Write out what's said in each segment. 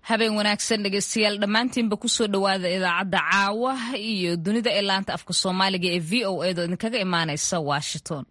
habeen wanaagsan dhegeystayaal dhammaantiinba kusoo dhowaada idaacadda caawa iyo dunida ee laanta afka soomaaliga ee v o edo idinkaga imaaneysa washington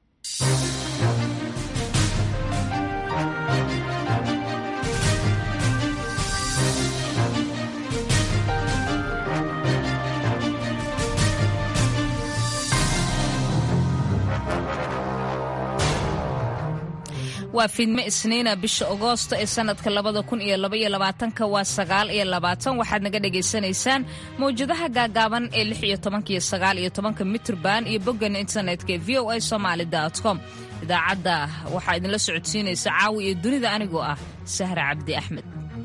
waa fiidme isniina bisha agoosto ee sanadka labada kun iyo labaiyo labaatanka waa sagaal iyo labaatan waxaad naga dhagaysanaysaan mawjadaha gaagaaban ee lix iyo tobanka iyo sagaal iyo tobanka mitrban iyo boggan internetka ee v o a somaali com idaacadda waxaa idinla socodsiinaysa caawi iyo dunida anigoo ah sahra cabdi axmed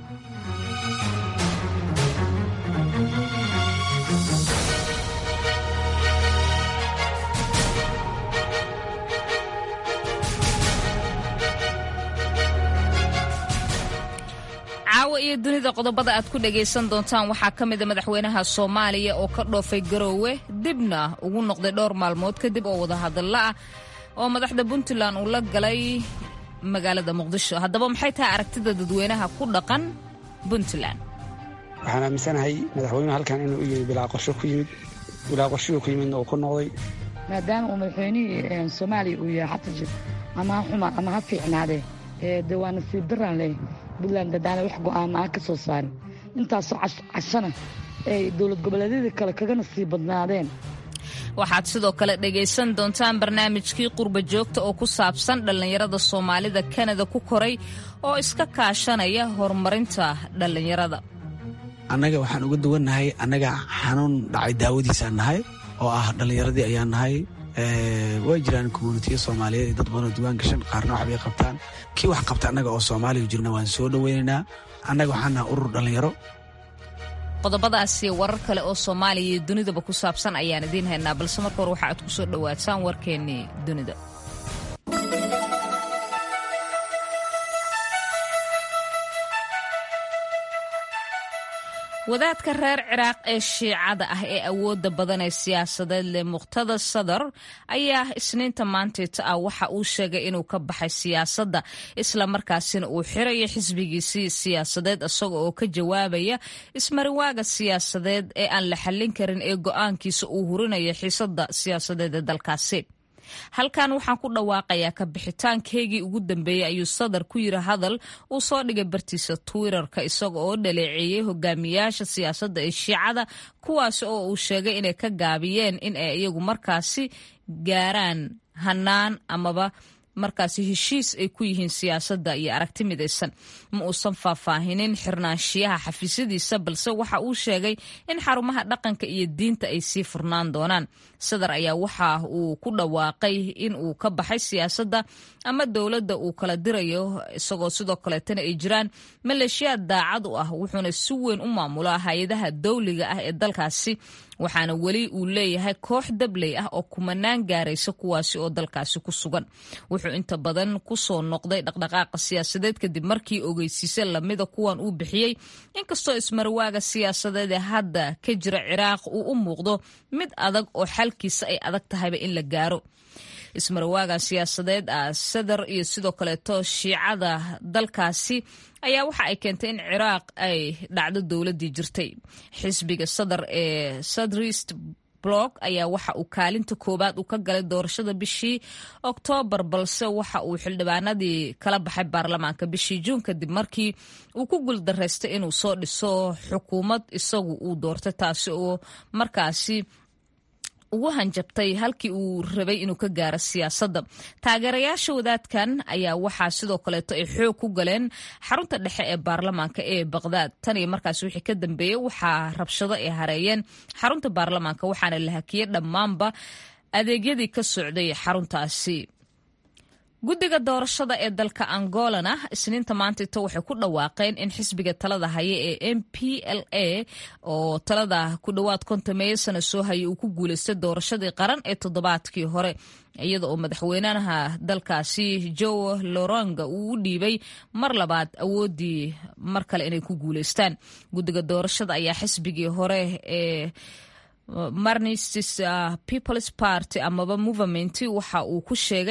caawa iyo dunida qodobada aad ku dhagaysan doontaan waxaa ka mida madaxweynaha soomaaliya oo ka dhoofay garoowe dibna ugu noqday dhowr maalmood kadib oo wadahadalla ah oo madaxda puntland uu la galay magaalada muqdisho haddaba maxay tahay aragtida dadweynaha ku dhaqan puntland waxaan aaminsanahay madaxweynuhu halkan inuu u yimi bilaa qorsho ku yimid bilaa qorshihuu ku yimidna uu ku noqday maadaama uu madaxweynihii soomaaliya uu yahay xasan jir ama ha xuma ama ha fiicnaadee de waa nasiib daran leh puntland dadaana wax go'aama ah ka soo saarin intaasoo cashana ay dowlad goboleedyada kale kaga nasiib badnaadeen waxaad sidoo kale dhegaysan doontaan barnaamijkii qurba joogta oo ku saabsan dhallinyarada soomaalida kanada ku koray oo iska kaashanaya horumarinta dhallinyarada annaga waxaan uga duwannahay annaga xanuun dhacay daawadiisaan nahay oo ah dhallinyaradii ayaan nahay way jiraan communitiya soomaaliyeed ee dad badanoo diwaan gashan qaarna waxbay qabtaan kii wax qabta annaga oo soomaaliya jirna waan soo dhoweynaynaa annaga waxaan nahay urur dhallinyaro qodobadaasi warar kale oo soomaaliya iyo dunidaba ku saabsan ayaan idiin haynaa balse marka hore waxa aad ku soo dhowaataan warkeennii dunida wadaadka reer ciraaq ee shiicada ah ee awoodda badan ee siyaasadeed leh muqhtada sadar ayaa isniinta maanteeta ah waxa uu sheegay inuu ka baxay siyaasadda islamarkaasina uu xirayo xisbigiisii siyaasadeed isaga oo ka jawaabaya ismariwaaga siyaasadeed ee aan la xallin karin ee go'aankiisa uu hurinayo xiisadda siyaasadeed ee dalkaasi halkan waxaan ku dhawaaqayaa ka bixitaankeygii ugu dambeeyey ayuu sadar ku yiri hadal uu soo dhigay bartiisa twitterka isaga oo dhaleeceeyey hogaamiyaasha siyaasadda ee shiicada kuwaasi oo uu sheegay inay ka gaabiyeen in ay iyagu markaasi gaaraan hanaan amaba markaasi heshiis ay ku yihiin siyaasadda iyo aragti midaysan ma uusan faahfaahinin xirnaanshiyaha xafiisyadiisa balse waxa uu sheegay in xarumaha dhaqanka iyo diinta ay sii furnaan doonaan sadar ayaa waxa uu ku dhawaaqay in uu ka baxay siyaasadda ama dowladda uu kala dirayo isagoo sidoo kaleetana ay jiraan maleeshiyaad daacad u ah wuxuuna si weyn u maamulaa hay-adaha dowliga ah ee dalkaasi waxaana weli uu leeyahay koox dabley ah oo kumanaan gaaraysa kuwaasi oo dalkaasi ku sugan wuxuu inta badan ku soo noqday dhaqdhaqaaqa siyaasadeed kadib markii ogeysiise lamida kuwan uu bixiyey inkastoo ismarwaaga siyaasadeed ee hadda ka jira ciraaq uu u muuqdo mid adag oo xalkiisa ay adag tahayba in la gaaro ismarwaaga siyaasadeed ah sadar iyo sidoo kaleeto shiicada dalkaasi ayaa waxa ay keentay in ciraaq ay dhacdo dowladdii jirtay xisbiga sadar ee sadrist blog ayaa waxa uu kaalinta koowaad uu ka galay doorashada bishii oktoobar balse waxa uu xildhibaanadii kala baxay baarlamaanka bishii juun kadib markii uu ku guuldaraystay inuu soo dhiso xukuumad isagu uu doortay taasi oo markaasi ugu hanjabtay halkii uu rabay inuu ka gaaro siyaasadda taageerayaasha wadaadkan ayaa waxaa sidoo kaleeto ay xoog ku galeen xarunta dhexe ee baarlamaanka ee baqdaad tan iyo markaas wixii ka dambeeyey waxaa rabshado ay hareeyeen xarunta baarlamaanka waxaana la hakiyey dhammaanba adeegyadii ka socday xaruntaasi guddiga doorashada ee dalka angolana isniinta maantayto waxay ku dhawaaqeen in xisbiga talada haya ee m p l a oo talada ku dhowaad kontameeyo sana soo haya uu ku guulaystay doorashadii qaran ee toddobaadkii hore iyada oo madaxweynaha dalkaasi joe loronga uu u dhiibay mar labaad awoodii mar kale inay ku guulaystaan guddiga doorashada ayaa xisbigii hore ee marnistis peoples party amaba movement waxa uu ku sheegay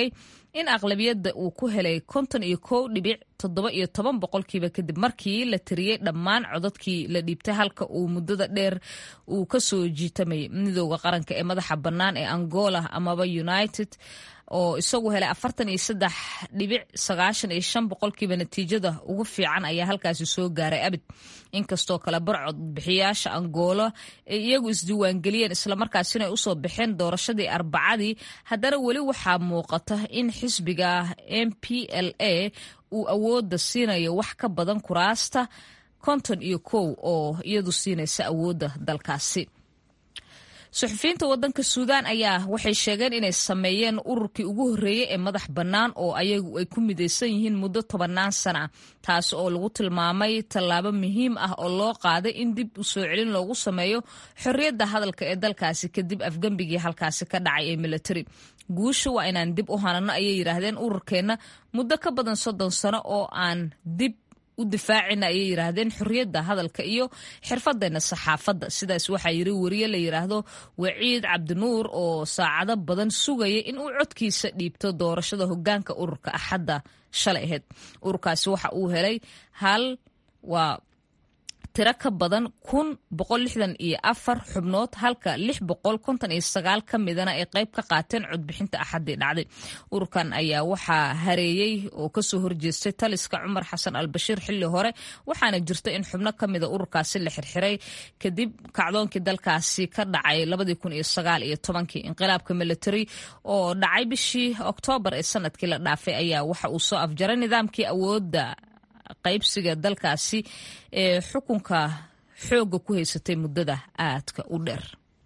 in aqlabiyadda uu ku helay konton iyo kow dhibic toddoba iyo toban boqolkiiba kadib markii la tiriyey dhammaan codadkii la dhiibtay halka uu muddada dheer uu ka soo jiitamay midooda qaranka ee madaxa bannaan ee angola amaba united oo isagu helay afartan iyo saddex dhibic sagaashan iyo shan boqolkiiba natiijada ugu fiican ayaa halkaasi soo gaaray abid inkastoo kale barcod bixiyaasha angola ay iyagu isdiiwaangeliyeen islamarkaasina ay usoo baxeen doorashadii arbacadii haddana weli waxaa muuqata in xisbiga m p l a uu awoodda siinayo wax ka badan kuraasta konton iyo kow oo iyadu siinaysa awoodda dalkaasi suxufiyiinta wadanka suudaan ayaa waxay sheegeen inay sameeyeen ururkii ugu horreeyey ee madax bannaan oo ayagu ay ku midaysan yihiin muddo tobannaan sana taas oo lagu tilmaamay tallaabo muhiim ah oo loo qaaday in dib u soo celin loogu sameeyo xorriyadda hadalka ee dalkaasi kadib afgembigii halkaasi ka dhacay ee militari guusha waa inaan dib u hanano ayay yidhaahdeen ururkeenna muddo ka badan soddon sano oo aan dib u difaacina ayay yidhaahdeen xorriyadda hadalka iyo xirfadeenna saxaafadda sidaas waxaa yiri wariye la yidhaahdo waciid cabdinuur oo saacado badan sugaya in uu codkiisa dhiibto doorashada hogaanka ururka axadda shalay ahayd ururkaasi waxa uu helay hal waa tiro ka badan kun boqol lixdan iyo afar xubnood halka lix boqol konton iyo sagaal ka midana ay qayb ka qaateen codbixinta axaddii dhacday ururkan ayaa waxaa hareeyey oo kasoo horjeestay taliska cumar xasan albashiir xilli hore waxaana jirta in xubno ka mida ururkaasi la xirxiray kadib kacdoonkii dalkaasi ka dhacay labadii kun iyo sagaal iyo tobankii inqilaabka military oo dhacay bishii oktoobar ee sanadkii la dhaafay ayaa waxa uu soo afjaray nidaamkii awoodda qaybsiga dalkaasi ee xukunka xoogga ku haysatay muddada aadka u dheer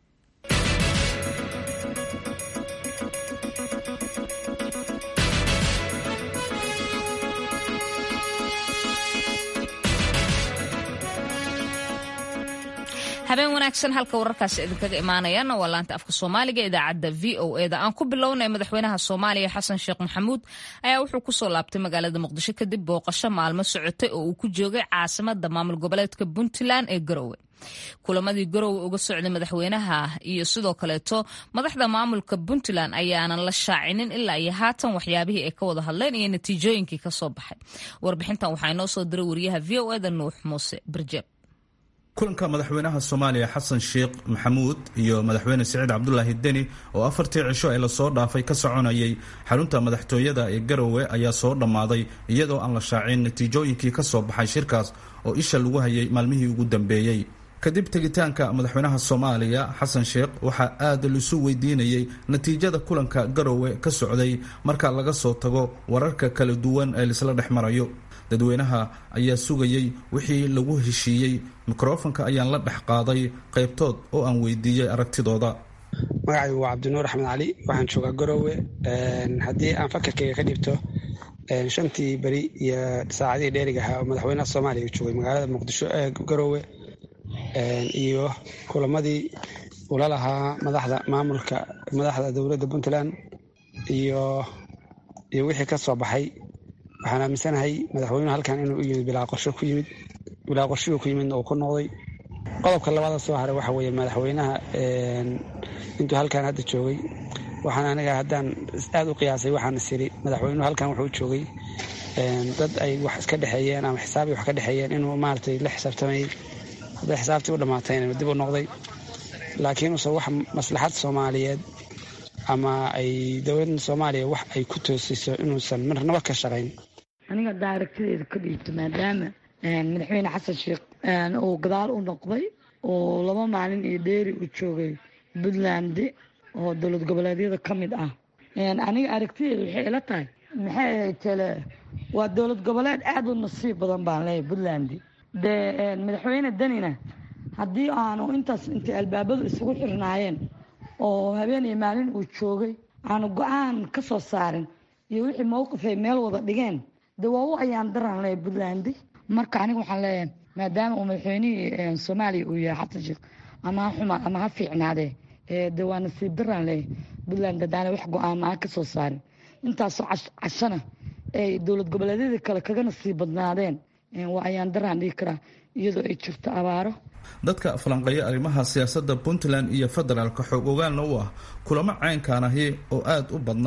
habeen wanaagsan halka wararkaasi idinkaga imaanayaana waa laanta afka soomaaliga idaacadda v o eda aan ku bilownay madaxweynaha soomaaliya xasan sheekh maxamuud ayaa wuxuu kusoo laabtay magaalada muqdisho kadib booqasho maalmo socotay oo uu ku joogay caasimada maamul goboleedka puntland ee garowe kulamadii garowe uga socday madaxweynaha iyo sidoo kaleeto madaxda maamulka puntland ayaanan la shaacinin ilaa iyo haatan waxyaabihii ay ka wada hadleen iyo natiijooyinkii kasoo baxay warbixintan waxaa inoo soo diray wariyaha v o eda nuux muuse birjeeb kulanka madaxweynaha soomaaliya xasan sheekh maxamuud iyo madaxweyne siciid cabdulaahi deni oo afartii cisho ee lasoo dhaafay ka soconayay xarunta madaxtooyada ee garowe ayaa soo dhammaaday iyadoo aan la shaacin natiijooyinkii ka soo baxay shirkaas oo isha lagu hayay maalmihii ugu dambeeyey kadib tegitaanka madaxweynaha soomaaliya xasan sheekh waxaa aad laisu weydiinayey natiijada kulanka garowe ka socday marka laga soo tago wararka kala duwan ee laisla dhex marayo dadweynaha ayaa sugayey wixii lagu heshiiyey mikrofonka ayaan la dhex qaaday qaybtood oo aan weydiiyey aragtidooda magacaygu waa cabdinuur axmed cali waxaan joogaa garowe haddii aan fakarkayga ka dhibto shantii beri iyo saacadihii dheeriga ahaa oo madaxweynaha soomaaliya joogay magaalada muqdisho ee garowe iyo kulamadii ula lahaa madaxda maamulka madaxda dowladda puntland iyo iyo wixii ka soo baxay waxaan aaminsanahay madaxweynuhu halkan inuu u yimid bilaa qorsho ku yimid bilaa qorshihuu ku yimidna uu ku noqday qodobka labaada soo haray waxa weeye madaxweynaha intuu halkan hadda joogay waxaan aniga haddaan aad u qiyaasay waxaan is iri madaxweynuhu halkan wuxuu joogay dad ay wax iska dhexeeyeen ama xisaabii wax ka dhexeeyeen inuu maaragtay la xisaabtamayay hadday xisaabtii u dhammaatayna dib u noqday laakiinuse wax maslaxad soomaaliyeed ama ay dowladda soomaaliya wax ay ku toosiso inuusan marnaba ka shaqayn aniga haddaa aragtideeda ka dhiibto maadaama madaxweyne xasan sheekh uu gadaal u noqday oo laba maalin iyo dheeri uu joogay puntland oo dowlad goboleedyada ka mid ah aniga aragtideeda waxay ila tahay maxay ahayd tele waa dowlad goboleed aada u nasiib badan baan leeyahay puntland dee madaxweyne danina haddii aanu intaas intay albaabadu isugu xirnaayeen oo habeen iyo maalin uu joogay aanu go-aan ka soo saarin iyo wixii mowqif ay meel wada dhigeen dee waa u ayaan daran leeyahay puntland marka aniga waxaan leeyahay maadaama uu madaxweynihii soomaaliya uu yahay xasan sheekh ama ha xuma ama ha fiicnaadee de waa nasiib daraan leeyahay puntland haddaana wax go-aama aan ka soo saarin intaasoo cashana ay dowlad goboleedyadii kale kaga nasiib badnaadeen waa ayaan daraan dhigi karaa iyadoo ay jirto abaaro dadka falanqeeya arrimaha siyaasadda puntland iyo federaalka xoog ogaalna u ah kulamo caynkaan ahi oo aad u badnaa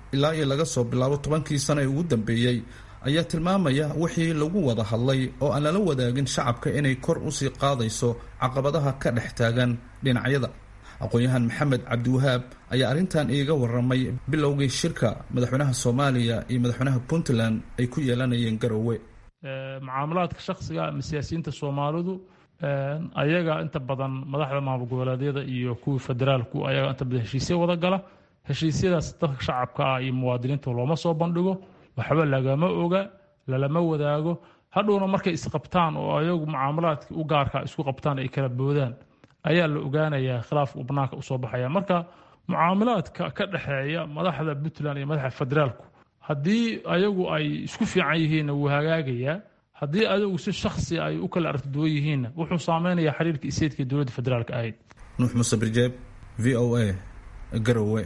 ilaa iyo laga soo bilaabo tobankii sano ee ugu dambeeyey ayaa tilmaamaya wixii lagu wada hadlay oo aan lala wadaagin shacabka inay kor usii qaadayso caqabadaha ka dhex taagan dhinacyada aqoon-yahan maxamed cabdiwahaab ayaa arrintan iiga waramay bilowgii shirka madaxweynaha soomaaliya iyo madaxweynaha puntland ay ku yeelanayeen garowe mucaamalaadka shakhsiga ama siyaasiyiinta soomaalidu ayaga inta badan madaxda maamul goboleedyada iyo kuwii federaalku ayaga inta badan heshiisya wada gala heshiisyadaas dadka shacabka ah iyo muwaadiniinta looma soo bandhigo waxba lagama oga lalama wadaago hadhowna markay isqabtaan oo ayagu mucaamalaadkii u gaarka isku qabtaan ay kala boodaan ayaa la ogaanayaa khilaaf uu banaanka usoo baxaya marka mucaamalaadka ka dhexeeya madaxda puntland iyo madaxda federaalku haddii ayagu ay isku fiican yihiinna wuu hagaagayaa haddii ayagu si shaksi ay u kala aragtiduwan yihiinna wuxuu saameynayaa xiriirka iseedka dowladda federaalka ahayd nuux muuse birjeeb v o a garowe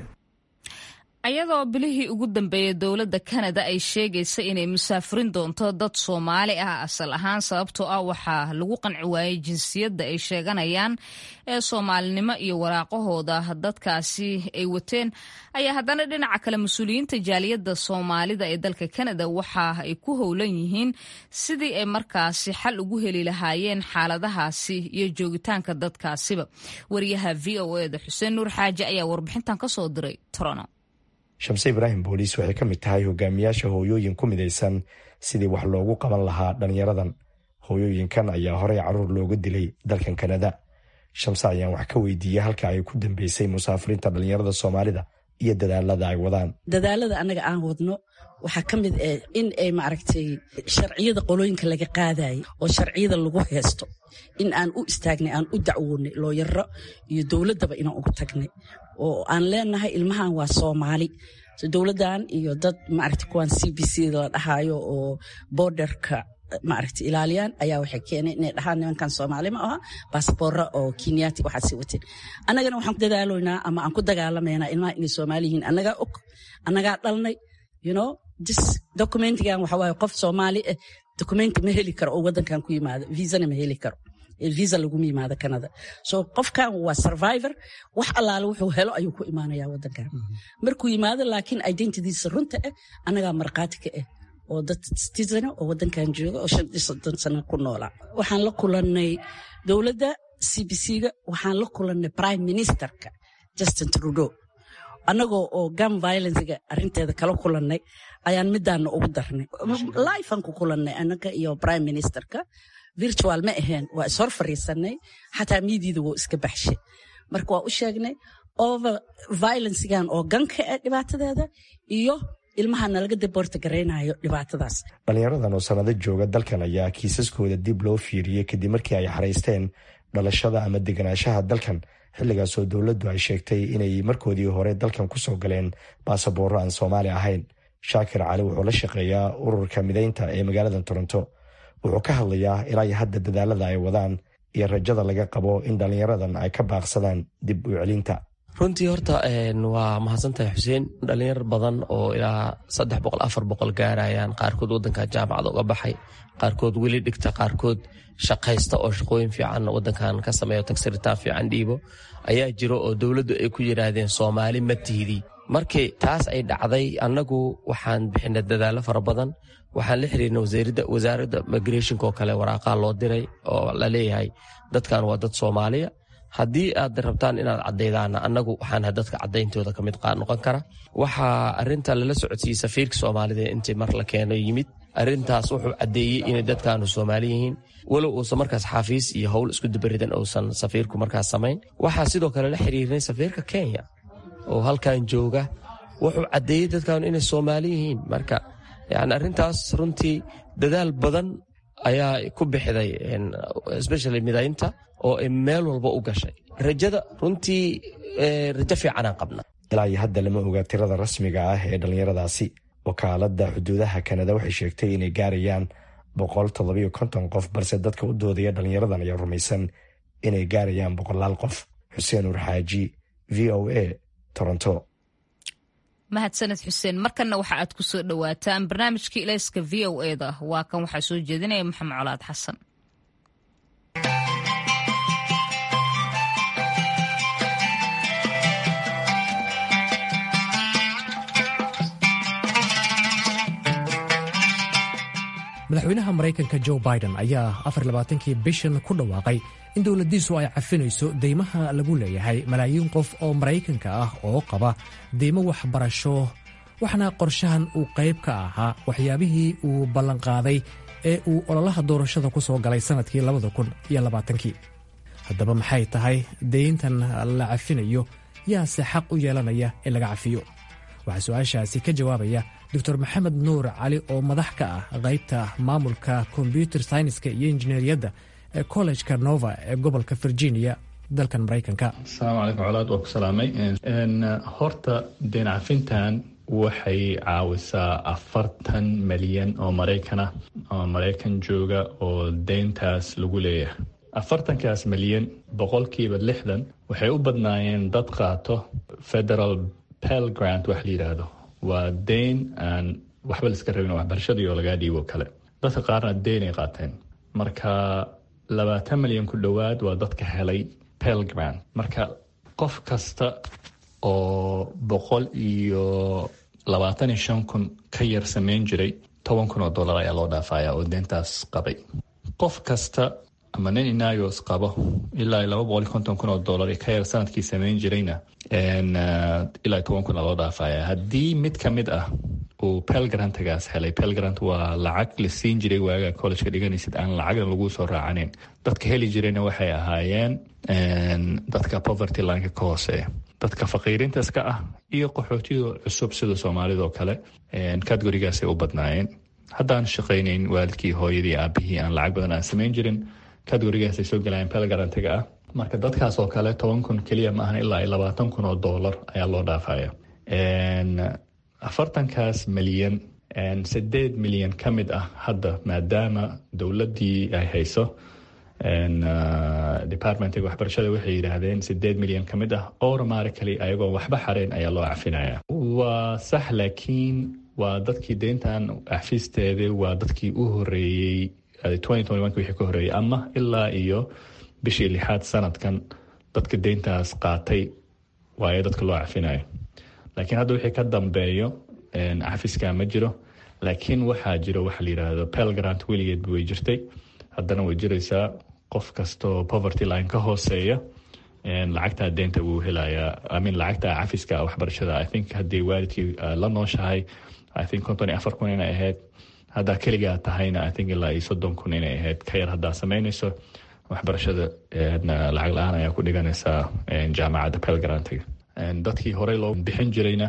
ayadoo bilihii ugu dambeeyey dowladda kanada ay sheegaysa inay musaafirin doonto dad soomaali ah asal ahaan sababtoo ah waxaa lagu qanci waayey jinsiyadda ay sheeganayaan ee soomaalinimo iyo waraaqahooda dadkaasi ay wateen ayaa haddana dhinaca kale mas-uuliyiinta jaaliyadda soomaalida ee dalka kanada waxa ay ku howlan yihiin sidii ay markaasi xal ugu heli lahaayeen xaaladahaasi iyo joogitaanka dadkaasiba wariyaha v o eda xuseen nuur xaaji ayaa warbixintan kasoo diray torono shamse ibraahim booliis waxay ka mid tahay hogaamiyaasha hooyooyin ku midaysan sidii wax loogu qaban lahaa dhallinyaradan hooyooyinkan ayaa horey caruur looga dilay dalkan kanada shamse ayaan wax ka weydiiyey halka ay ku dambeysay musaafiriinta dhallinyarada soomaalida iyo dadaalada ay wadaan dadaalada annaga aan wadno waxaa ka mid ah in ay maaragtay sharciyada qolooyinka laga qaadayay oo sharciyada lagu heesto in aan u istaagnay aan u dacwoonay looyaro iyo dowladdaba inaan ugu tagnay oo aan leenahay ilmahan waa soomaali dowladdan iyo dad maaragta kuwaan c b c la dhahaayo oo borderka maaragta ilaaliyaan ayaa waxay keeneen inay dhahaan nimankan soomaali ma aha baasboora oo kenyaati waxaa sii wateen annagana waxaan ku dadaaloynaa ama aan ku dagaalamaynaa ilmaha inay soomaali yihiin annagaa og annagaa dhalnay you know dis documentigan waxa waaye qof soomaali ah documenti ma heli karo oo waddankan ku yimaado viisana ma heli karo visa laguma yimaado canada so qofkan waa survivor wax allaale wuxuu helo ayuu ku imaanaya wadankan markuu yimaado laakiin identitiisa runta ah annagaa markhaati ka ah oo dad citizen oo wadankan jooga oo shan iyo soddon sano ku noolaa waxaan la kulannay dowladda c b c-ga waxaan la kulannay prime ministerka justin trudeau annagoo oo gam violencega arrinteeda kala kulannay ayaan midaana ugu darnay lifean ku kulannay annaga iyo prime ministerka virtual ma aheen waa ishor fariisanay xataa miidiida wou iska baxshay marka waa u sheegnay over violencegan oo ganka ah dhibaatadeeda iyo ilmaha nalaga daboorta garaynayo dhibaatadaas dhallinyaradan oo sannado jooga dalkan ayaa kiisaskooda dib loo fiiriyey kadib markii ay xaraysteen dhalashada ama deganaanshaha dalkan xilligaasoo dowladdu ay sheegtay inay markoodii hore dalkan ku soo galeen baasaboorro aan soomaali ahayn shaakir cali wuxuu la shaqeeyaa ururka midaynta ee magaalada toronto wuxuu ka hadlayaa ilaa iyo hadda dadaalada ay wadaan iyo rajada laga qabo in dhallinyaradan ay ka baaqsadaan dib u celinta runtii horta waa mahadsantahay xuseen dhalinyar badan oo ilaa saddex boqol afar boqol gaarayaan qaarkood wadanka jaamacada uga baxay qaarkood weli dhigta qaarkood shaqaysta oo shaqooyin fiican wadankan ka sameeyo tagsiritaan fiican dhiibo ayaa jiro oo dowladdu ay ku yidhaahdeen soomaali ma tihdii markii taas ay dhacday annagu waxaan bixinay dadaallo fara badan waxaan la xiriirnay wasaaradda migrationka oo kale waraaqaa loo diray oo la leeyahay dadkan waa dad soomaaliya haddii aad rabtaan inaad cadaydaana annagu waxaan dadka cadayntooda ka mid noqon kara waxaa arinta lala socodsiiyey safiirka soomaalida intii mar la keeno yimid arintaas wuxuu caddeeyey inay dadkaanu soomaali yihiin walow uusan markaas xafiis iyo howl isku dabaridan uusan safiirku markaas samayn waxaa sidoo kale la xiriirnay safiirka kenya oo halkan jooga wuxuu caddeeyey dadkaanu inay soomaali yihiin marka yani arrintaas runtii dadaal badan ayaa ku bixiday especially midaynta oo ay meel walba u gashay rajada runtii rajo fiicanaan qabna ilaa iyo hadda lama oga tirada rasmiga ah ee dhallinyaradaasi wakaaladda xuduudaha kanada waxay sheegtay inay gaarayaan boqol toddobiyo konton qof balse dadka u doodaya dhallinyaradan ayaa rumaysan inay gaarayaan boqolaal qof xuseen uur xaaji v o a toronto mahadsaned xuseen markanna waxa aad ku soo dhowaataan barnaamijkii ilayska v o e da waa kan waxaa soo jeedinaya maxamed colaad xasan madaxweynaha maraykanka jo biden ayaa afarlabaatankii bishan ku dhawaaqay in dowladdiisu ay cafinayso deymaha lagu leeyahay malaayiin qof oo maraykanka ah oo qaba deymo waxbarasho waxaana qorshahan uu qayb ka ahaa waxyaabihii uu ballanqaaday ee uu ololaha doorashada ku soo galay sannadkii labada kun iyo labaatankii haddaba maxay tahay deyntan la cafinayo yaase xaq u yeelanaya in laga cafiyo waxaa su-aashaasi ka jawaabaya doctor maxamed nuur cali oo madax ka ah qaybta maamulka kombyuter syniska iyo injineeriyadda ee kollejka nova ee gobolka virginia dalkan maraykanka asalaamu calaykum colaad waa ku salaamay horta deen cafintan waxay caawisaa afartan malyan oo maraykan ah oo maraykan jooga oo deyntaas lagu leeyahay afartankaas malyan boqolkiiba lixdan waxay u badnaayeen dad qaato federal pel grant wax la yidhaahdo waa deyn aan waxba la iska rabin waxbarashadii oo lagaa dhiibo kale dadka qaarna deynay qaateen marka labaatan malyan ku dhowaad waa dadka helay pel grant marka qof kasta oo boqol iyo labaatan iyo shan kun ka yar sameyn jiray toban kun oo dollar ayaa loo dhaafaya oo deyntaas qabay qof kasta ama nin inagos qabo ilaa laba boqol iyo konton kun oo dollar ka yar sanadkii sameyn jirayna ilaa toban kun loo dhaafaya haddii mid ka mid ah uu pelgrantagaas helay pelgrant waa lacag la siin jiray waaga collejka dhiganaysid aan lacagna lagu soo raacaneyn dadka heli jirayna waxay ahaayeen dadka poverty lineka ka hooseeya dadka faqiirintaas ka ah iyo qaxootida cusub sida soomaalidoo kale kategorigaasay u badnaayeen haddaan shaqaynayn waalidkii hooyadii aabihii aan lacag badan aan samayn jirin kategorigaasay soo galayeen pelgarantiga ah marka dadkaas oo kale toban kun keliya ma ahan ilaa labaatan kun oo dollar ayaa loo dhaafaya afartankaas milyan sideed milyan ka mid ah hadda maadaama dowladdii ay hayso departmentiga waxbarashada waxay yidhaahdeen sideed milyan ka mid ah automatically ayagoo waxba xareyn ayaa loo cafinaya waa sax laakiin waa dadkii deyntan cafisteeda waa dadkii u horeeyey wixii ka horeeyey ama ilaa iyo bishii lixaad sanadkan dadka deyntaas qaatay waayo dadka loo cafinayo laakiin hadda wixii ka dambeeyo cafiska ma jiro laakiin waxaa jiro waxa la yidhaahdo pelgrant weligeedba way jirtay haddana way jiraysaa qof kastoo poverty line ka hooseeya lacagtaa deynta wuu helayaa amin lacagta cafiska waxbarashada i think haddii waalidkii la nooshahay i think konton iyo afar kun inay ahayd haddaa keligaa tahayna i think ilaa iyo soddon kun inay ahayd ka yar haddaa samaynayso waxbarashada lacag la-aan ayaa ku dhiganaysaa jaamacadda pelgrantiga dadkii horey loo bixin jirayna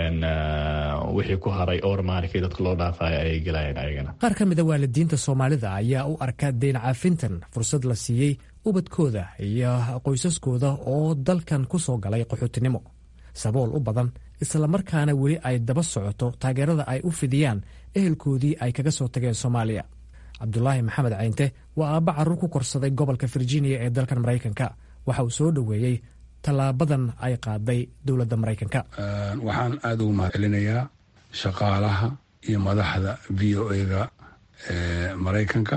wixii ku haray ormaarkii dadka loo dhaafaya ayay gelayeen ayagana qaar ka mida waalidiinta soomaalida ayaa u arka deyn caafintan fursad la siiyey ubadkooda iyo qoysaskooda oo dalkan ku soo galay qaxootinimo sabool u badan islamarkaana weli ay daba socoto taageerada ay u fidiyaan ehelkoodii ay kaga soo tageen soomaaliya cabdulaahi maxamed caynte waa aabba carruur ku korsaday gobolka virginia ee dalkan maraykanka waxa uu soo dhoweeyey tallaabadan ay qaaday dowladda maraykanka waxaan aada ugu mahadcelinayaa shaqaalaha iyo madaxda v o ega ee maraykanka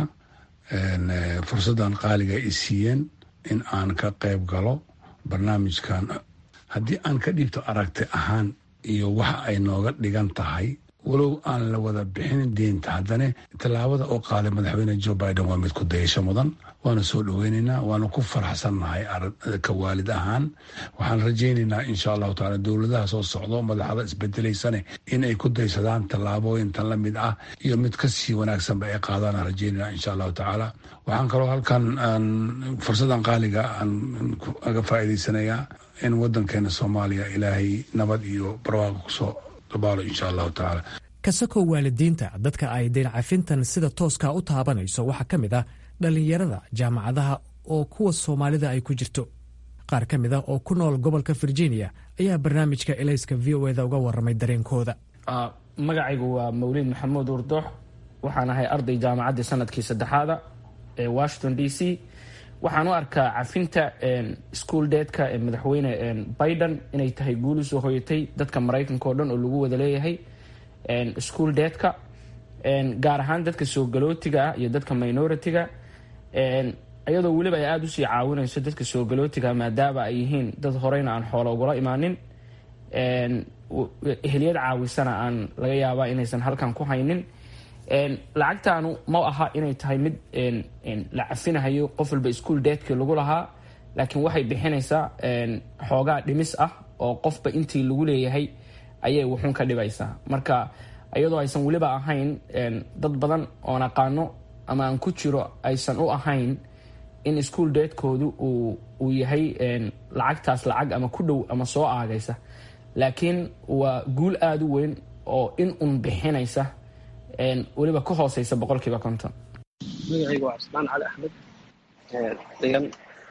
fursaddan qaaliga ay siiyeen in aan ka qayb galo barnaamijkan haddii aan ka dhiibto aragti ahaan iyo waxa ay nooga dhigan tahay walow aan la wada bixin deynta haddana tallaabada oo qaaday madaxweyne jo biden waa mid ku dayasho mudan waana soo dhoweynaynaa waana ku faraxsannahay ka waalid ahaan waxaan rajaynaynaa insha allahu taala dowladaha soo socdo madaxda isbedelaysane in ay ku daysadaan tallaabooyintan la mid ah iyo mid kasii wanaagsanba ay qaadaan rajaynayna insha allahu tacaala waxaan kaloo halkan fursadan qaaliga aan aga faa'iidaysanayaa in wadankeena soomaaliya ilaahay nabad iyo barwaaqo kusoo dabaalo insha allahu tacaala kasakoo waalidiinta dadka ay deyn cafintan sida tooska u taabanayso waxaa ka mid ah dhallinyarada jaamacadaha oo kuwa soomaalida ay ku jirto qaar ka mid a oo ku nool gobolka virginia ayaa barnaamijka elayska v o eda uga warramay dareenkooda magacaygu waa mawliid maxamuud urdoox waxaan ahay arday jaamacaddii sanadkii saddexaada ee washington d c waxaan u arkaa cafinta school deedka ee madaxweyne biden inay tahay guuli soo hoyatay dadka maraykanka oo dhan oo lagu wada leeyahay school deedka gaar ahaan dadka soo galootiga ah iyo dadka minoritiga iyadoo weliba ay aada usii caawinayso dadka soo galootiga maadaama ay yihiin dad horeyna aan xoolo ugula imaanin ehliyad caawisana aan laga yaabaa inaysan halkan ku haynin lacagtaanu ma aha inay tahay mid la cafinahayo qof walba ischool deedkii lagu lahaa laakiin waxay bixinaysaa xoogaa dhimis ah oo qofba intii lagu leeyahay ayay wuxuun ka dhibaysaa marka iyadoo aysan weliba ahayn dad badan oon aqaano ama aan ku jiro aysan u ahayn in ischool deedkoodu uu yahay lacagtaas lacag ama ku dhow ama soo aagaysa laakiin waa guul aada u weyn oo in un bixinaysa weliba ka hooseysa boqolkiiba konton magacaygu waa cusmaan cali axmed degan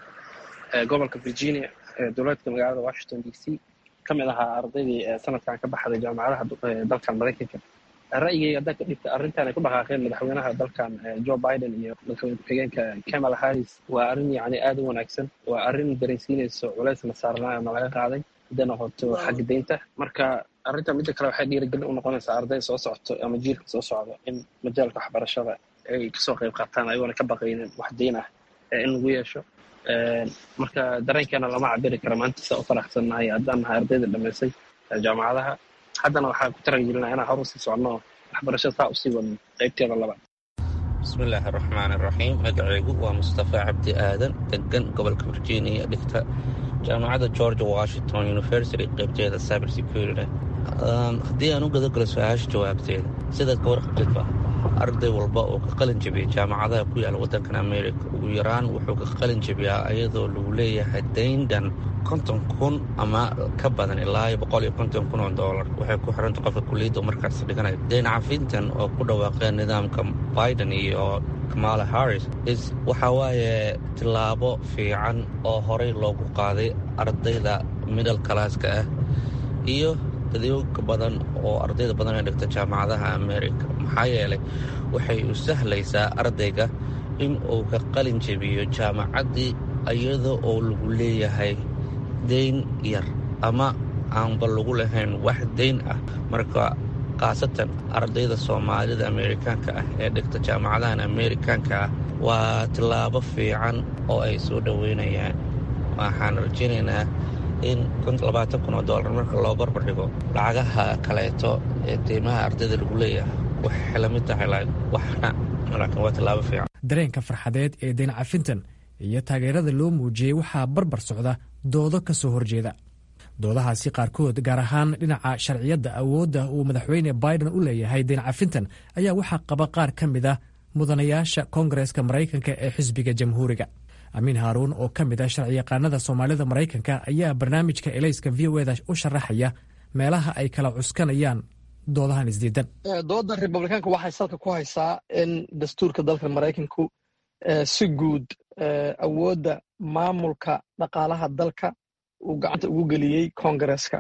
gobolka virginia dowlaadka magaalada washington d c ka mid ahaa ardaydii sanadkan ka baxday jaamacadaha dalkan maraykanka ra'yigayga haddaan ka dhigta arrintan ay ku dhaqaaqeen madaxweynaha dalkan joe biden iyo madaxweyne ku-xigeenka kamala harris waa arrin yacni aada u wanaagsan waa arrin dareensiinayso culaysna saarnaa ama laga qaaday hadday noqoto xagga deynta marka arrinta midda kale waxay dhiirigelin u noqonaysaa arday soo socoto ama jiilka soo socdo in majaalka waxbarashada ay kasoo qayb qaataan ayagoona ka baqaynin wax deyn ah in lagu yeesho marka dareenkeena lama cabiri kara maanta saa u faraxsannahay haddaan nahay ardayda dhammaysay jaamacadaha haddana waxaan ku taragelinaa inaan hor usii soconno waxbarashada saa usii wadno qaybteeda labaad bismillaahi araxmaan iraxiim magacaygu waa mustafa cabdi aadan degan gobolka virginia dhigta jaamacadda george washington university qaybteeda cyber security haddii aan u gadagalo su-aasha jawaabteeda sidaad ka warqabtidba arday walba oo ka qalin jebiyay jaamacadaha ku yaala waddankan america ugu yaraan wuxuu ka qalin jebiyaa ayadoo lagu leeyahay dayndan konton kun ama ka badan ilaa boqol iyo konton kun oo doolar waxay ku xiranta qofka kuliyadda markaas dhiganayo dayn cafintan oo ku dhawaaqeen nidaamka biden iyo kamala harris is waxaa waaye tillaabo fiican oo horey loogu qaaday ardayda middle classka ah iyo dadyoga badan oo ardayda badan ee dhigta jaamacadaha america maxaa yeelay waxay u sahlaysaa ardayga in uu ka qalin jebiyo jaamacaddii iyada oo lagu leeyahay dayn yar ama aanba lagu lahayn wax dayn ah marka khaasatan ardayda soomaalida amerikaanka ah ee dhigta jaamacadahan amerikaanka ah waa tillaabo fiican oo ay soo dhoweynayaan waxaan rajaynaynaa in labaatan kun oo doolar marka loo barbar dhigo lacagaha kaleeto ee deymaha ardayda lagu leeyahay waxay la mid tahay waxna laakiin waa tillaabo fiican dareenka farxadeed ee dayn cafintan iyo taageerada loo muujiyey waxaa barbar socda doodo ka soo horjeeda doodahaasi qaarkood gaar ahaan dhinaca sharciyadda awoodda uu madaxweyne biden u leeyahay dayn cafintan ayaa waxaa qaba qaar ka mid ah mudanayaasha koongareska maraykanka ee xisbiga jamhuuriga amiin haaruun oo ka mid ah sharciyaqaanada soomaalida maraykanka ayaa barnaamijka elayska v o eda u sharaxaya meelaha ay kala cuskanayaan doodahan isdiidan dooda republikaanka waxay salka ku haysaa in dastuurka dalka maraykanku si guud awoodda maamulka dhaqaalaha dalka uu gacanta ugu geliyey koongareska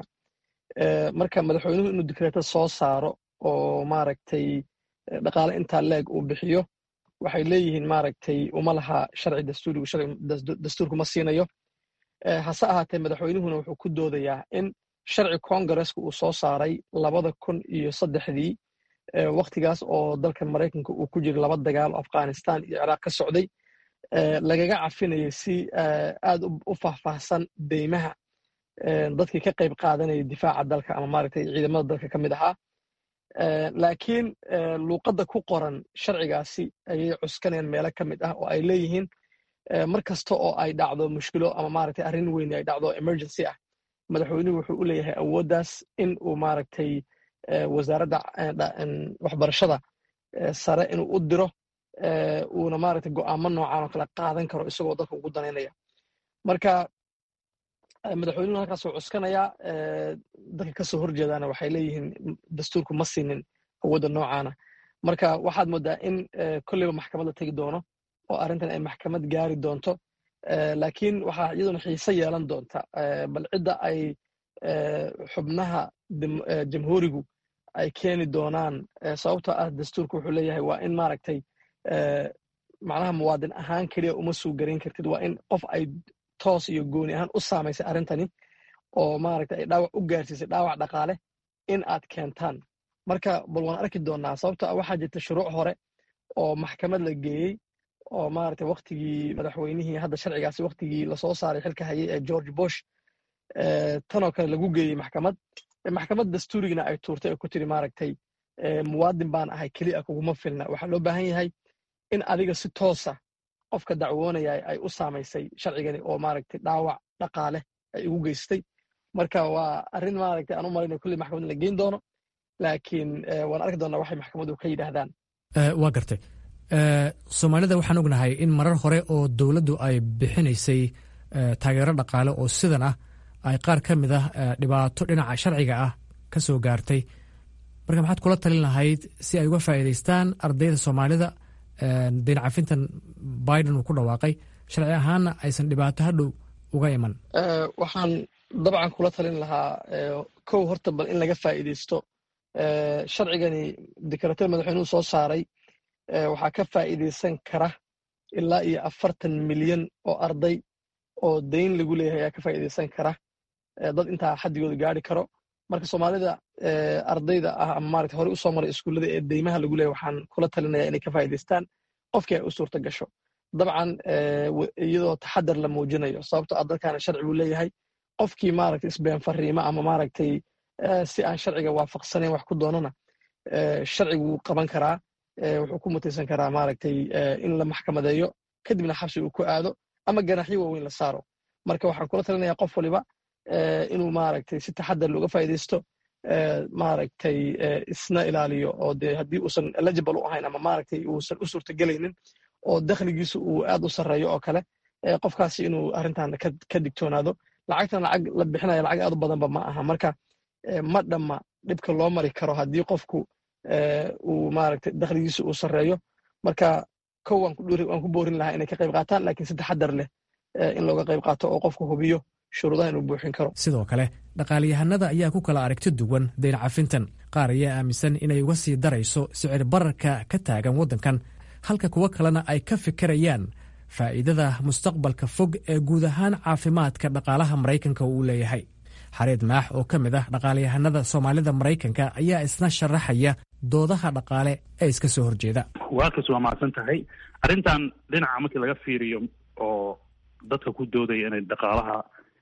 marka madaxweynuhu inuu dikreeto soo saaro oo maaragtay dhaqaale intaa leeg uu bixiyo waxay leeyihiin maaragtay uma laha sharci dastuurigu sharci dastuurku ma siinayo hase ahaatee madaxweynuhuna wuxuu ku doodayaa in sharci koongareska uu soo saaray labada kun iyo saddexdii waktigaas oo dalka maraykanka uu ku jiray laba dagaal oo afghanistan iyo ciraaq ka socday lagaga cafinayay si aad u faahfaahsan deymaha dadkii ka qayb qaadanaya difaaca dalka ama maaragtay ciidamada dalka ka mid ahaa laakiin luuqadda ku qoran sharcigaasi ayay cuskanayaan meelo ka mid ah oo ay leeyihiin mar kasta oo ay dhacdo mushkilo ama maaragtay arrin weyn ay dhacdo emergency ah madaxweynuhu wuxuu u leeyahay awooddaas in uu maaragtay wasaaradda waxbarashada sare inuu u diro uuna maaragtay go'aamo noocan oo kale qaadan karo isagoo dalka ugu danaynaya marka madaxweynuhu halkaasuu cuskanayaa dadka kasoo horjeedaana waxay leeyihiin dastuurku ma siinin awoodda noocaana marka waxaad moodaa in kolleyba maxkamad la tegi doono oo arrintan ay maxkamad gaari doonto laakiin waxaa iyaduna xiise yeelan doonta bal cidda ay xubnaha jamhuurigu ay keeni doonaan sababtoo ah dastuurku wuxuu leeyahay waa in maaragtay macnaha muwaadin ahaan keliya uma suu garayn kartid waa in qof ay toos iyo gooni ahaan u saamaysay arrintani oo maaragtay ay dhaawac u gaarsiisay dhaawac dhaqaale in aad keentaan marka bal waan arki doonaa sababtoo ah waxaa jirta shuruuc hore oo maxkamad la geeyey oo maaragtay waktigii madaxweynihii hadda sharcigaasi waktigii lasoo saaray xilka hayay ee george bush tanoo kale lagu geeyey maxkamad maxkamad dastuurigina ay tuurtay oo ku tiri maaragtay muwaadin baan ahay keliya kuguma filna waxaa loo baahan yahay in adiga si toosa qofka dacwoonaya ay u saamaysay sharcigani oo maaragtay dhaawac dhaqaale ay ugu geystay marka waa arrin maaragtay aan u malayna kulli maxkamad la geyn doono laakiin waan arki doonaa waxay maxkamaddu ka yidhaahdaan waa gartay soomaalida waxaan ognahay in marar hore oo dowladdu ay bixinaysay taageero dhaqaale oo sidan ah ay qaar ka mid ah dhibaato dhinaca sharciga ah ka soo gaartay marka maxaad kula talin lahayd si ay uga faa'iidaystaan ardayda soomaalida dayn cafintan biden uu ku dhawaaqay sharci ahaanna aysan dhibaato hadhow uga iman waxaan dabcan kula talin lahaa kow horta bal in laga faa'iidaysto sharcigani dekarateer madaxweynuhu soo saaray waxaa ka faa'iidaysan kara ilaa iyo afartan milyan oo arday oo dayn lagu leeyahay ayaa ka faa'iidaysan kara dad intaa xaddigooda gaari karo marka soomaalida ardayda ah ama maarata horey usoo maray iskuullada ee deymaha lagu leeyahay waxaan kula talinaya inay ka faa'iidaystaan qofkii ay u suurta gasho dabcan iyadoo taxadar la muujinayo sababto ah dalkaana sharci buu leeyahay qofkii maaragtay isbeen fariima ama maaragtay si aan sharciga waafaqsanayn wax ku doonana sharcigu wuu qaban karaa wuxuu ku mutaysan karaa maaragtay in la maxkamadeeyo kadibna xabsi uu ku aado ama ganaxyo waaweyn la saaro marka waxaan kula talinaya qof waliba inuu maaragtay si taxadar looga faa'iidaysto maaragtay isna ilaaliyo oo dee haddii uusan eligible u ahayn ama maaragtay uusan u suurtagelaynin oo dakhligiisu uu aad u sarreeyo oo kale qofkaasi inuu arrintan ka digtoonaado lacagtan lacag la bixinaya lacag aad u badanba ma aha marka ma dhamma dhibka loo mari karo haddii qofku uu maaragtay dakhligiisu uu sarreeyo marka kow waan ku boorin lahaa inay ka qayb qaataan laakiin si taxadar leh in looga qayb qaato oo qofku hubiyo shuruudaha inuu buuxin karo sidoo kale dhaqaaliyahanada ayaa ku kala aragti duwan dayn cafintan qaar ayaa aaminsan inay uga sii darayso sicir bararka ka taagan waddankan halka kuwo kalena ay ka fikirayaan faa'iidada mustaqbalka fog ee guud ahaan caafimaadka dhaqaalaha maraykanka uu leeyahay xareed maax oo ka mid ah dhaqaaliyahanada soomaalida maraykanka ayaa isna sharaxaya doodaha dhaqaale ee iska soo horjeeda waakaas waa mahadsan tahay arrintan dhinaca markii laga fiiriyo oo dadka ku doodaya inay dhaqaalaha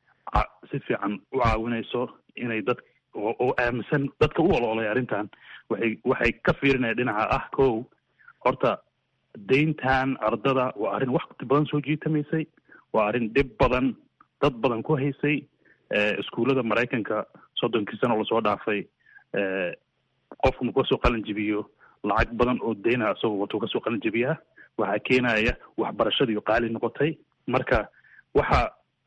si fiican u caawinayso inay dad oo aaminsan dadka u oloolay arrintan waxay waxay ka fiirinaya dhinaca ah kow horta dayntan ardada waa arrin waqti badan soo jiitamaysay waa arrin dhib badan dad badan ku haysay iskuullada maraykanka soddonkii sano lasoo dhaafay qofku markuu kasoo qalin jibiyo lacag badan oo dayna isagoo watuu kasoo qalin jibiyaa waxaa keenaya waxbarashadii qaali noqotay marka waxa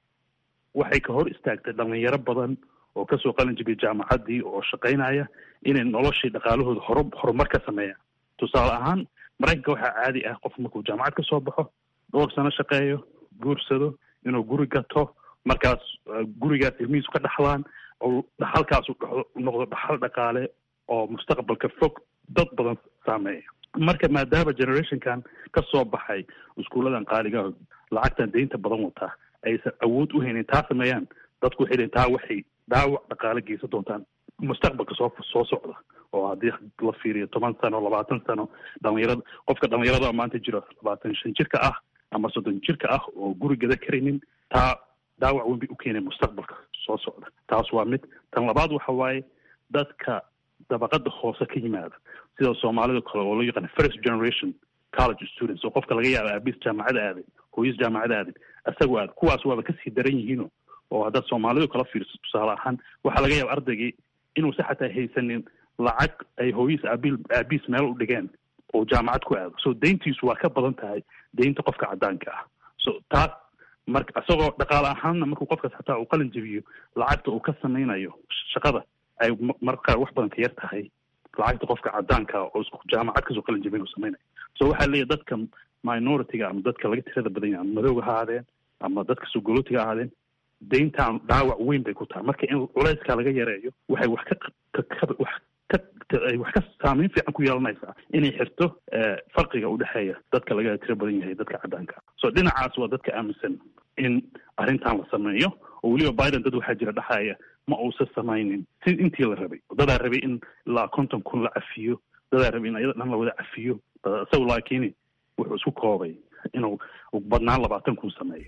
waxay ka hor istaagtay dhalinyaro badan oo kasoo qalin jibiya jaamacaddii oo shaqaynaya inay noloshii dhaqaalahooda hor horumar ka sameeyaan tusaale ahaan maraykanka waxaa caadi ah qof markuu jaamacad ka soo baxo dhowr sano shaqeeyo guursado inuu guri gato markaas gurigaas ilmihiisu ka dhaxlaan oo dhaxalkaasu noqdo dhaxal dhaqaale oo mustaqbalka fog dad badan saameeya marka maadaama generationkan ka soo baxay iskuulladan qaaliga lacagtan deynta badan wataa aysan awood u haynin taa sameeyaan dadku waxay leeyiin taa waxay dhaawac dhaqaale geysan doontaan mustaqbalka soo soo socda oo haddii la fiiriyo toban sano labaatan sano dhalinyarada qofka dhalinyarada maanta jiro labaatan shan jirka ah ama soddon jirka ah oo guri gada karaynin taa dhaawac weyn bay u keenay mustaqbalka soo socda taas waa mid tan labaad waxa waaye dadka dabaqada hoose ka yimaada sida soomaalida kale oo loo yaqaan first generation college students oo qofka laga yaaba aabiis jaamacada aaday hooyis jaamacada aaday isagoo aad kuwaas waaba kasii daran yihiino oo haddaad soomaalidu kala fiirso tusaale ahaan waxaa laga yaaba ardaygii inuusa xataa haysanin lacag ay hooyis aabil aabiis meel u dhigeen oo jaamacad ku aado so deyntiisu waa ka badan tahay deynta qofka caddaanka ah so taas marka isagoo dhaqaale ahaanna markuu qofkaas xataa uu qalin jebiyo lacagta uu ka samaynayo shaqada ay marka qaar wax badan ka yar tahay lacagta qofka caddaanka oo isku jaamacad kasoo qalin jebin uu samaynayo so waxaa leeyahy dadka minority-ga ama dadka laga tirada badan yahay ama madowga ha ahaadeen ama dadka sugolotiga ha ahaadeen deyntan dhaawac weyn bay ku tahay marka in culeyskaa laga yareeyo waxay wax ka wax ay wax ka saameyn fiican ku yeelanaysaa inay xirto farqiga udhexeeya dadka laga tiro badan yahay dadka caddaanka so dhinacaas waa dadka aaminsan in arrintan la sameeyo oo weliba biden dad waxaa jira dhexaya ma uusan samaynin si intii la rabay dadaa rabay in ilaa konton kun la cafiyo dadaa rabay in ayada dhan la wada cafiyo isagu laakiin wuxuu isku koobay inuu badnaan labaatan kun sameeyo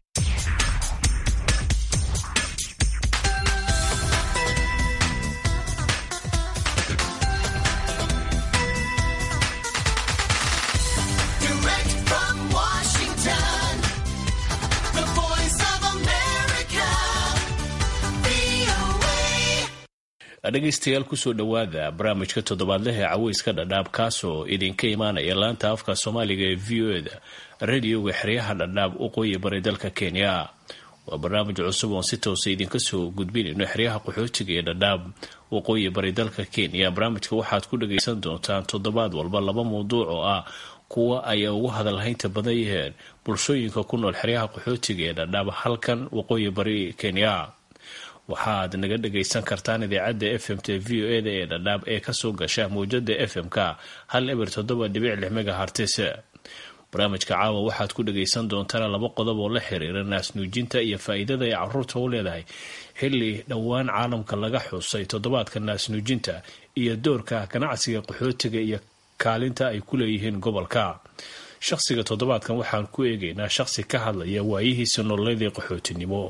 dhegaystayaal kusoo dhowaada barnaamijka toddobaadleh ee caweyska dhadhaab kaasoo idinka imaanaya laanta afka soomaaliga ee v o eda radioga xeryaha dhadhaab waqooyi bari dalka kenya waa barnaamij cusub oon si toosa idinka soo gudbinayno xeryaha qaxootiga ee dhadhaab waqooyi bari dalka kenya barnaamijka waxaad ku dhagaysan doontaan toddobaad walba laba mawduuc oo ah kuwa ay ugu hadalhaynta badan yaheen bulshooyinka ku nool xeryaha qaxootiga ee dhadhaab halkan waqooyi bari kenya waxaad naga dhagaysan kartaan idaacadda f m t v o eda ee dhadhaab ee kasoo gasha mawjada f m-ka hal eber toddoba dhibic lix megahartis barnaamijka caawa waxaad ku dhagaysan doontaan laba qodob oo la xiriira naasnuujinta iyo faa-iidada ay caruurta u leedahay xilli dhowaan caalamka laga xusay toddobaadka naasnuujinta iyo doorka ganacsiga qaxootiga iyo kaalinta ay ku leeyihiin gobolka shaqsiga toddobaadkan waxaan ku eegaynaa shaqsi ka hadlaya waayihiisa nololeedii qaxootinimo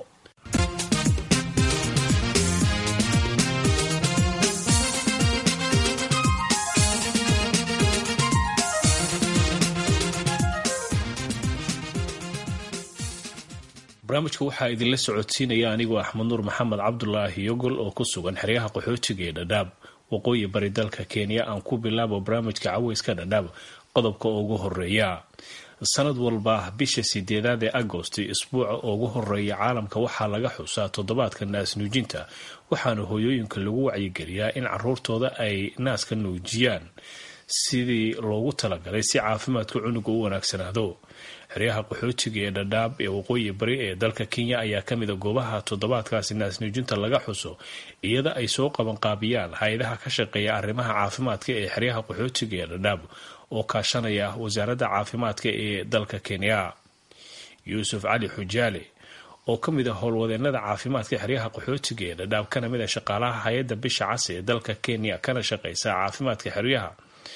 barnaamijka waxaa idinla socodsiinaya anigoo axmed nuur maxamed cabdulaahi yogol oo ku sugan xeryaha qaxootiga ee dhadhaab waqooyi bari dalka kenya aan ku bilaabo barnaamijka caweyska dhadhaab qodobka ugu horeeya sanad walba bisha sideedaad ee agosti isbuuca ugu horeeya caalamka waxaa laga xusaa toddobaadka naas nuujinta waxaana hooyooyinka lagu wacyigeliyaa in caruurtooda ay naaska nuujiyaan sidii loogu talagalay si caafimaadka cunuga u wanaagsanaado xeryaha qaxootiga ee dhadhaab ee waqooyi bari ee dalka kenya ayaa kamid a goobaha toddobaadkaasi naasnuujinta laga xuso iyada ay soo qabanqaabiyaan hay-adaha ka shaqeeya arrimaha caafimaadka ee xeryaha qaxootiga ee dhadhaab oo kaashanaya wasaaradda caafimaadka ee dalka kenya yuusuf cali xujaale oo ka mid a howlwadeenada caafimaadka xeryaha qaxootiga ee dhadhaab kana mid a shaqaalaha hay-adda bisha cas ee dalka kenya kana shaqeysa caafimaadka xeryaha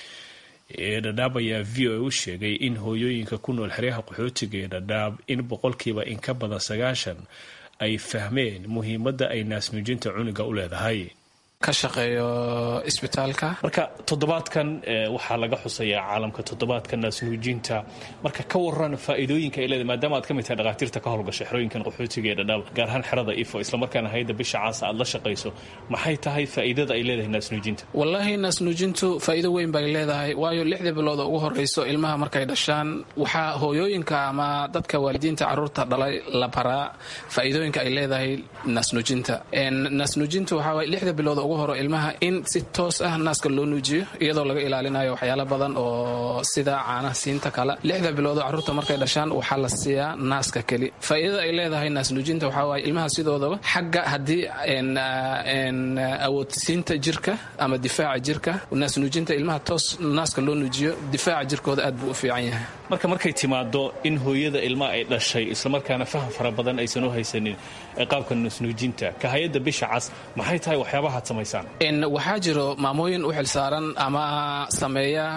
ee dhadhaab ayaa v o a u sheegay in hooyooyinka ku nool xeryaha qaxootiga ee dhadhaab in boqolkiiba in ka badan sagaashan ay fahmeen muhiimadda ay naasnuujinta cunuga u leedahay ka shaqeeyo isbitaalka marka toddobaadkan waxaa laga xusayaa caalamka toddobaadka naasnuujinta marka ka waran faa-iidooyinka ay leedahay maadaama aad ka mid tahay dhakhaatiirta ka howlgasha xerooyinkan qaxootiga ee dhadhaab gaar ahaan xerada ifo islamarkaana hayadda bisha caasa aad la shaqayso maxay tahay faa-iidada ay leedahay naasnuujinta wallaahi naasnuujintu faa'iido weyn bay leedahay waayo lixdii bilood oo ugu horreyso ilmaha markay dhashaan waxaa hooyooyinka ama dadka waalidiinta carruurta dhalay la baraa faa'iidooyinka ay leedahay naasnuujinta naasnuujintu waxaa lixda bilood ugu horo ilmaha in si toos ah naaska loo nuujiyo iyadoo laga ilaalinayo waxyaalo badan oo sida caanaha siinta kale lixda biloodoo carruurta markay dhashaan waxaa la siiyaa naaska keli faa'iidada ay leedahay naasnuujinta waxaa waaye ilmaha sidoodaba xagga haddii awoodsiinta jirka ama difaaca jirka naasnuujinta ilmaha toos naaska loo nuujiyo difaaca jirkooda aad buu u fiican yahay marka markay timaado in hooyada ilmaha ay dhashay islamarkaana faham fara badan aysan u haysanin qaabka naasnuujinta ka hay-adda bisha cas maxay tahay waxyaabahaad samaysaan waxaa jiro maamooyin u xilsaaran ama sameeya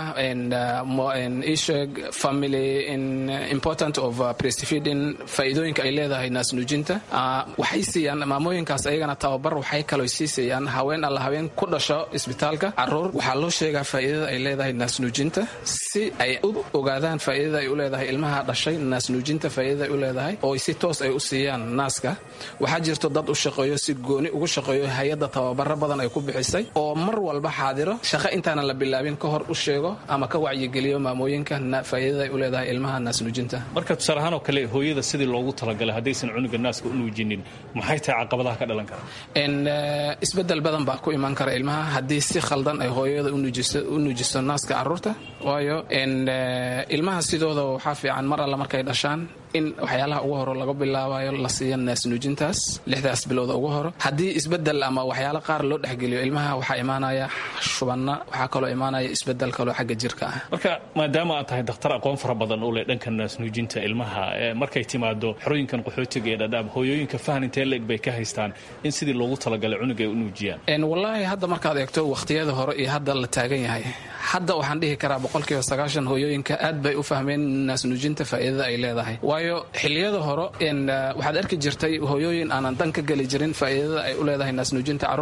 isheg family important of breastfeeding faa'iidooyinka ay leedahay naasnuujinta waxay siiyaan maamooyinkaas ayagana tababar waxay kaloo sii siiyaan haween alla haween ku dhasho isbitaalka caruur waxaa loo sheegaa faa'iidada ay leedahay naasnuujinta si ay u ogaadaan faa'iidada ay u leedahay ilmaha dhashay naasnuujinta faa'iidada ay u leedahay oo si toos ay u siiyaan naaska waxaa jirto dad u shaqeeyo si gooni ugu shaqeeyo hay-adda tababaro badan ay ku bixisay oo mar walba xaadiro shaqo intaanan la bilaabin ka hor u sheego ama ka wacyigeliyo maamooyinka faa'iidada ay u leedahay ilmaha naasnuujinta marka tusaale ahaan oo kale hooyada sidii loogu talagalay haddaysan cunuga naaska u nuujinin maxay tahay caqabadaha ka dhalan kara isbedel badan baa ku imaan kara ilmaha haddii si khaldan ay hooyada u nuujiso naaska caruurta waayo ilmaha sidooda waxaa fiican mar alla markay dhashaan in waxyaalaha ugu horo laga bilaabayo la siiya naasnuujintaas lixdaas bilooda ugu horo haddii isbedel ama waxyaalo qaar loo dhexgeliyo ilmaha waxaa imaanaya shubanna waxaa kaloo imaanaya isbedel kaloo xagga jirka ah marka maadaama aad tahay dakhtar aqoon fara badan u leh dhanka naasnuujinta ilmaha markay timaado xerooyinkan qaxootiga ee dhadhaab hooyooyinka fahan intee leeg bay ka haystaan in sidii loogu talagalay cunuga ay u nuujiyaan wallaahi hadda markaad eegto wakhtiyada hore iyo hadda la taagan yahay hadda waxaan dhihi karaa boqolkiiba sagaashan hooyooyinka aad bay u fahmeen naasnuujinta faa'iidada ay leedahay waayo xiliyada hore waxaad arki jirtay hooyooyin aanan dan ka geli jirin faa'iidada ay u leedahay naasnuujinta carruurtooda balse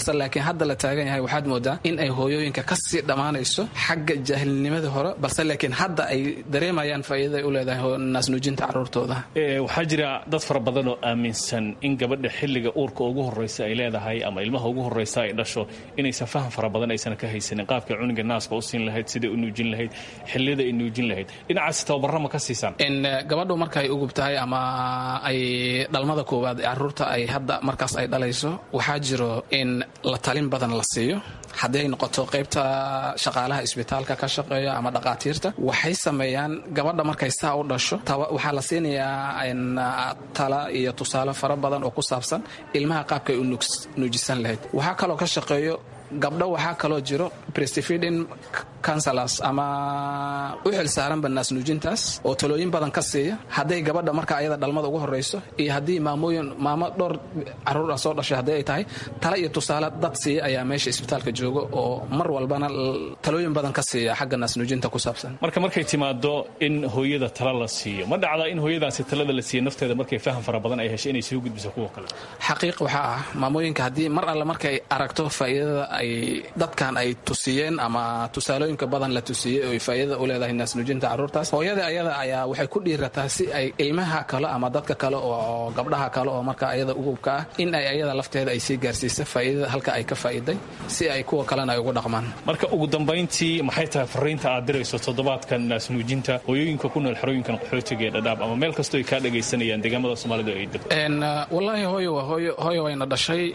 balse laakiin hadda la taagan yahay waxaad moodaa in ay hooyooyinka kasii dhammaanayso xagga jaahilnimadii hore balse laakiin hadda ay dareemayaan faa'iidada ay u leedahay naasnuujinta caruurtooda waxaa jira dad fara badan oo aaminsan in gabadha xilliga uurka ugu horreysa ay leedahay ama ilmaha ugu horreysa ay dhasho inaysan faham fara badan aysan ka haysanin qaabka cuniga naaska u siin lahayd siday u nuujin lahayd xilliyada ay nuujin lahayd dhinacaas tababarra ma ka siisaan gabadhu markaay ugub tahay ama ay dhalmada koowaad ee caruurta ay hadda markaas ay dhalayso waxaa jiro in la talin badan la siiyo haddii ay noqoto qaybta shaqaalaha isbitaalka ka shaqeeya ama dhaqaatiirta waxay sameeyaan gabadha markay saa u dhasho waxaa la siinayaa tala iyo tusaale fara badan oo ku saabsan ilmaha qaabkay u nuujisan lahayd waxaa kaloo ka shaqeeyo gabdho waxaa kaloo jiro brestfeeding counselors ama u xil saaranba naasnuujintaas oo talooyin badan ka siiya hadday gabadha marka ayada dhalmada ugu horreyso iyo haddii maamooyin maamo dhowr caruur ah soo dhashay haddii ay tahay tala iyo tusaale dad siiya ayaa meesha isbitaalka jooga oo mar walbana talooyin badan ka siiya xagga naasnuujinta ku saabsan marka markay timaado in hooyada tala la siiyo ma dhacda in hooyadaasi talada la siiya nafteeda markay faham fara badan ay heshay inay soo gudbiso kuwa kale xaqiiq waxaa ah maamooyinka haddii mar alle markay aragto faa'iidada ay dadkan ay tusiyeen ama tusaalooyinka badan la tusiyey oo faa'iidada u leedahay naasnuujinta caruurtaas hooyada ayada ayaa waxay ku dhiirataa si ay ilmaha kale ama dadka kale oo gabdhaha kale oo marka ayada ugubka ah in ay ayada lafteeda ay sii gaarsiisa faa'iidada halka ay ka faa'iiday si ay kuwa kalena ay ugu dhaqmaan marka ugu dambayntii maxay tahay fariinta aad dirayso toddobaadkan naasnuujinta hooyooyinka ku nool xerooyinkan qaxootiga ee dhadhaab ama meel kastoo ay kaa dhagaysanayaan deegaamada soomaalida ay degto wallaahi hooyo waa hooyo hooyo wayna dhashay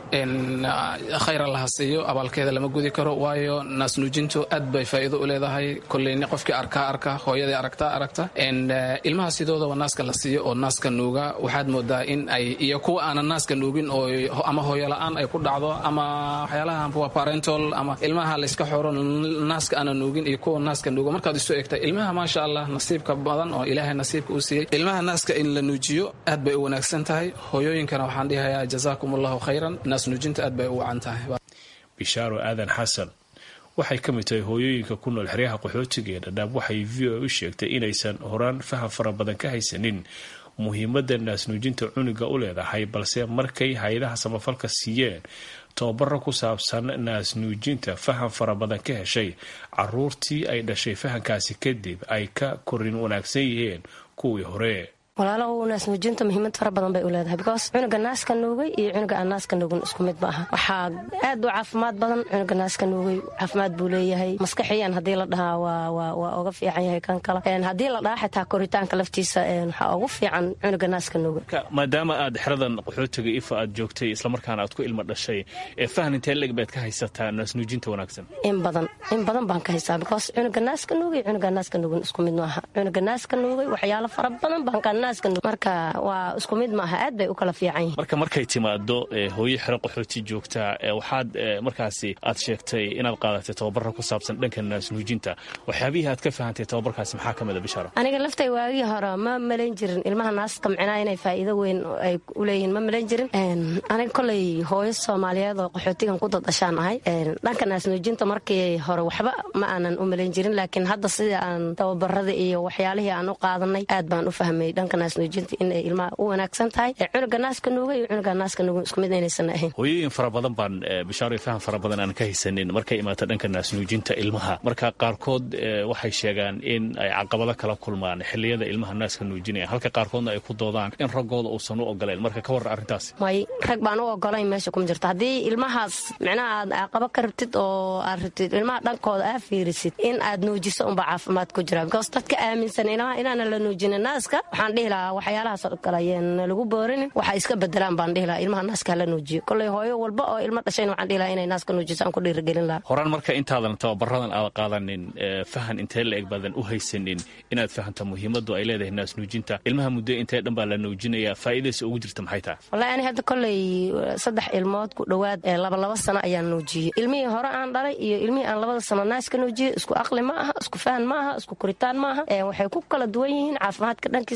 khayr allaha siiyo abaalkeeda lama gudi karo waayo naasnuujintu aad bay faa'iido u leedahay koleyni qofkii arkaa arka hooyadii aragtaa aragta ilmaha sidoodaba naaska la siiyo oo naaska nuuga waxaad moodaa in ay iyo kuwa aanan naaska nuugin oo ama hooyola'aan ay ku dhacdo ama waxyaalaha parentol ama ilmaha layska xoro naaska aanan nuugin iyo kuwa naaska nuuga markaad isu egta ilmaha maasha allah nasiibka badan oo ilaahay nasiibka u siiyey ilmaha naaska in la nuujiyo aad bay u wanaagsan tahay hooyooyinkana waxaan dhihayaa jazaakum allahu khayran naas nuujinta aad bay u wacan tahay bishaaro aadan xasan waxay ka mid tahay hooyooyinka ku nool xeryaha qaxootiga ee dhadhaab waxay v o u sheegtay inaysan horaan faham fara badan ka haysanin muhiimadda naasnuujinta cuniga u leedahay balse markay hay-adaha samafalka siiyeen tababaro ku saabsan naasnuujinta faham fara badan ka heshay caruurtii ay dhashay fahamkaasi kadib ay ka korin wanaagsan yihiin kuwii hore walaalo naasnuujinta muhiimad fara badan bay u leedahay because cunuga naaska nuugay iyo cunuga aan naaska nuugin isku mid ma aha waxaa aad u caafimaad badan cunuga naaska nuugay caafimaad buu leeyahay maskaxiyan haddii la dhahaa waa uga fiican yahay kan kale haddii la dhahaa xitaa koritaanka laftiisa waxaa ugu fiican cunuga naaska nuugay maadaama aad xeradan qaxootiga ifa aad joogtay islamarkaana aad ku ilmo dhashay ee fahan intee leg baad ka haysataa naasnuujinta wanaagsan in badan in badan baan ka haystaa because cunuga naaska nuugay cunuga naaska nuugin isku mid ma aha cunuga naaska nuugay waxyaalo fara badan baan ka marka waa isku mid maaha aad bay u kala fiican yihin marka markay timaado hooyo xero qaxooti joogtaa waxaad markaasi aad sheegtay inaad qaadatay tababara ku saabsan dhanka naasnuujinta waxyaabihii aad ka fahantay tababarkaasi maxaa ka mida bishaaro aniga laftay waagii hore ma malayn jirin ilmaha naaska micnaa inay faa'iido weyn ay u leeyihiin ma malayn jirin aniga koley hooyo soomaaliyeed oo qaxootigan ku dadashaan ahay dhanka naasnuujinta markii hore waxba ma aanan u malayn jirin laakiin hadda sida aan tababarada iyo waxyaalihii aan u qaadanay aad baan u fahmay dhanka naasnuujinta inay ilmaha u wanaagsan tahay cunuga naaska nuuga iyo cunuga naaska nuugan isku mid inaysan ahayn hooyooyin fara badan baan bishaaro faham fara badan aan ka haysanin markay imaato dhanka naasnuujinta ilmaha marka qaarkood waxay sheegaan in ay caqabado kala kulmaan xiliyada ilmaha naaska nuujinaya halka qaarkoodna ay ku doodaan in raggooda uusan u ogoleen marka ka warra arrintaas may rag baan u ogolayn meesha kuma jirto haddii ilmahaas micnaha aad caqabo ka rabtid oo aad rabtid ilmaha dhankooda aa fiirisid in aad nuujiso unba caafimaad ku jira because dadka aaminsan ilmaha inaanan la nuujinin naaska waxaan dhihi lahaa waxyaalahaas kale ayaan lagu boorinin waxa iska bedelaan baan dhihi lahaa ilmaha naaska hala nuujiyo koley hooyo walba oo ilmo dhashayna waxaan dhihi lahaa inay naaska nuujiso aan ku dhiirigelin lahaa horaan marka intaadan tababaradan aad qaadanin fahan intee la eg baadan u haysanin inaad fahamta muhiimadu ay leedahay naas nuujinta ilmaha muddo intee dhan baa la nuujinaya faa'iidaysa ugu jirta maxay tahay wallahi ani hadda koley saddex ilmood ku dhowaad labalaba sano ayaan nuujiyey ilmihii hore aan dhalay iyo ilmihii aan labada sano naaska nuujiyey isku aqli ma aha isku fahan ma aha isku koritaan ma aha waxay ku kala duwan yihiin caafimaadka dhankiisa way ku